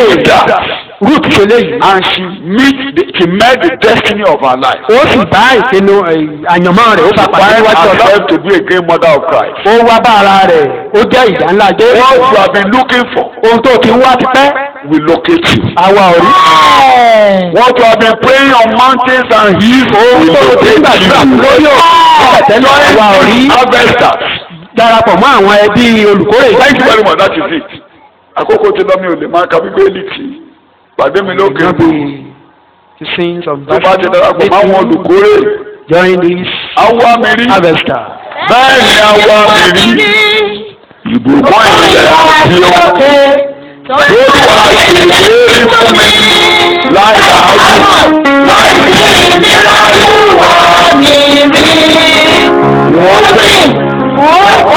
ruth ṣe léyìí. And she meet the, she met the destiny of her life. ó sì bá ìpinnu eh, àyànmọ́ rẹ̀ ó bá pàdé Find níwájú ọlọ́run. herself to be a great mother of Christ. ó wá bá ara rẹ̀ ó jẹ́ ìjà ńlá jẹ́. What you have been looking for ohun tó ti ń wá ti pẹ́. will locate you. àwa ò rí. What you have been praying on mountains and hills ohun will tó ti ń locate gbàdúrà you. lórí òkè tẹ́lẹ̀ àwa ò rí. Harvesters. darapọ̀ mọ́ àwọn ẹbí olùkórè. Thank you very much. That is it. Àkókò tí lọ́mí ò lè máa ka bíbélì tì í. Pàdé mi lókè Not bò. be to sing some Tó bá ti darapọ̀ mọ́ àwọn olùkórè. Join this Àwa mi rí. harvester. Bẹ́ẹ̀ ni àwa mi rí. Ìbùkún ìṣẹ̀lẹ̀ àti ohun. Lórí wa ṣèlérí fún mi. Láì àágùn. Láì ìṣẹ̀lẹ̀ àríwá mi rí. Wọ́n pè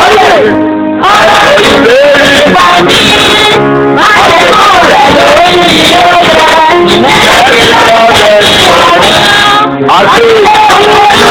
àti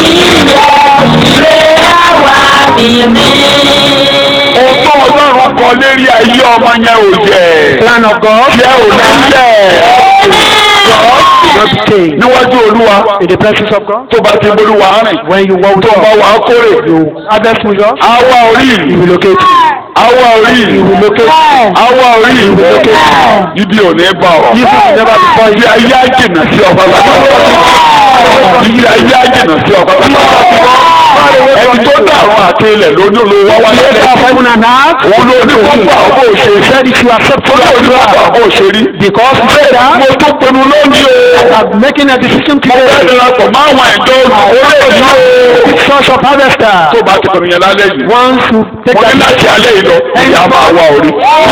ọgbọ́n ọlọ́run kan lérí ayé ọmọ yẹn ò jẹ́. Plan of God. Jẹ́ ò lẹ́lẹ̀. Not be changed. Níwájú olúwa In the presence of God. tó bá ti bolúwa rìn. When you walk with Tó bá God. wà á kórè. Harvest with us. Àwa orí. He will locate you. Àwa orí. Àwa orí. Ibi ò ní bá ọ. You will never be born. Ibi ayé àjìnà sí ọba bàbá. Ibi ayé àjìnà sí ọba bàbá. Ẹni tó dàrú àti ilẹ̀ lóní olówó wá wáyé Creator of lẹ́yìn. heaven and earth. Òun ló ní kó gbà ọ́ bó o ṣe. Said if you accept Ó lóun ní kó gbà ọ́ bó o ṣe rí. Because Mo prayer tó pinnu lónìí o. are making a decision Mo fẹ́ today. darapọ̀ mọ́ àwọn ìjọ olùkórè yìí o. Church of harvester. Tó bá ti pinnu yẹn lálẹ́ yìí. Once you take Mo ní that láti alẹ́ yìí lọ. Ìyá máa wá orí.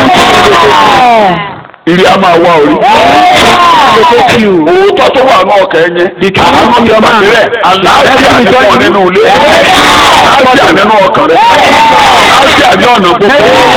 Ìrì á máa wá orí. locate you. Òótọ́ tó wà ní ọkàn ẹ̀ yẹn. The truth Àánú of your man. rẹ̀. Àlàáfíà nínú nínú ilé. Àlàáfíà nínú ọkàn rẹ̀. Àlàáfíà ní ọ̀nà gbogbo.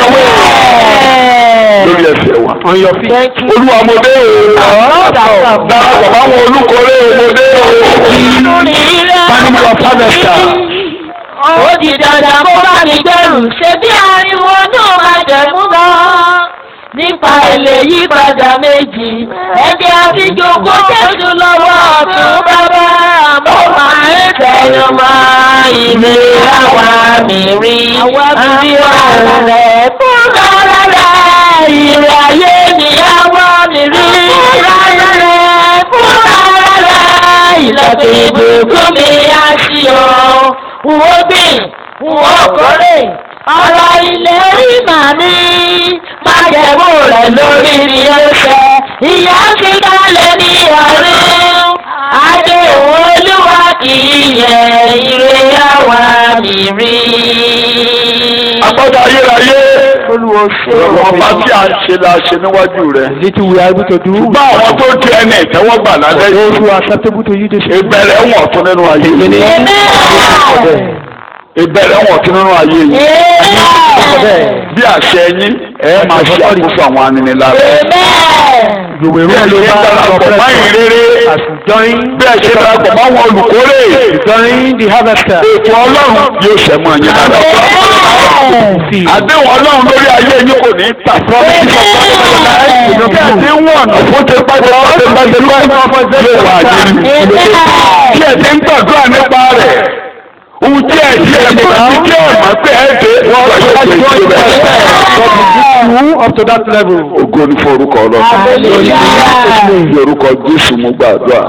Lórí ẹsẹ̀ wa. On your feet. Olúwa mo dé o. Darapọ̀ máwọn olùkórè mo dé o. Family of harvester. Ó di dandan kó bá mi gbẹ̀rù ṣe bí ariwo náà máa jẹ̀mú gan. Nípa èlé yípadà méjì, ẹ̀jẹ̀ àfijọ́ kó Jésù lọ́wọ́ ọ̀tún bàbá. Mo máa ń tẹ̀yọ̀ mọ́ ìlú àwa mi rí. Àwa mi rí ọ̀rọ̀ rẹ̀ fún ọ̀rọ̀ rẹ̀ ìrẹ̀ ayé ni àwọn mi rí. Fúnra rẹ̀ fúnra rẹ̀ ìlẹ̀kùn ìbùkún mi á ṣí o. Wò gbìn, wò kórè, ọ̀rọ̀ ilẹ̀ rí màmí. Májẹ̀mú rẹ̀ lórí mi ó ṣẹ, ìyá ti kálẹ̀ ní ọ̀run. Adé olúwa kì í yẹ ire àwa mi rí. agbada ayérayé olùwọ́ ṣe ọba tí a ń ṣe la ṣe níwájú rẹ. little we are able to do. bá àwọn tó di ẹni ìtẹ́wọ́gbà lálẹ́ those yìí who are acceptable to you this ìbẹ̀rẹ̀ wọn tún nínú ayé yìí Amen. ìbẹ̀rẹ̀ wọn tún nínú ayé yìí Amen. bí àṣẹ yín ẹ máa ṣe àkóso àwọn aninilára. Amen. You will bí ẹ rule ṣe over darapọ̀ your mọ́ presence. ìrere As you join, bí ẹ ṣe darapọ̀ mọ́ àwọn olùkórè join the harvester. ètò ọlọ́run yóò ṣẹ mọ́ ẹ̀yìn dáadáa. See, àdéhùn ọlọ́run lórí ayé yín kò ní í tà fún mi. bí ẹ ti ń wọ̀nà fún ti pàṣẹ pàṣẹ pàṣẹ pàṣẹ yóò wà yín. bí ẹ ti ń gbàdúrà nípa rẹ̀ ohun tí ẹ ti ẹ̀ mọ̀ sí kí ẹ̀ mọ̀ pé ẹ dé wọ́n yóò ṣe ìṣe rẹ̀. you up to that level. ògo ni fún orúkọ ọlọ́run. Hallelujah. ní orúkọ jésù mo gbàdúrà.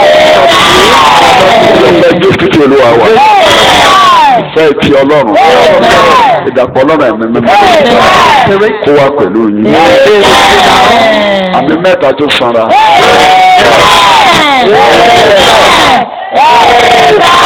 ìfẹ́ jésù ti olúwa wa. ìfẹ́ ti ọlọ́run. ìdàpọ̀ ọlọ́run ẹ̀mí mímọ́. kó wá pẹ̀lú yín. àmì mẹ́ta tó sanra. Amen.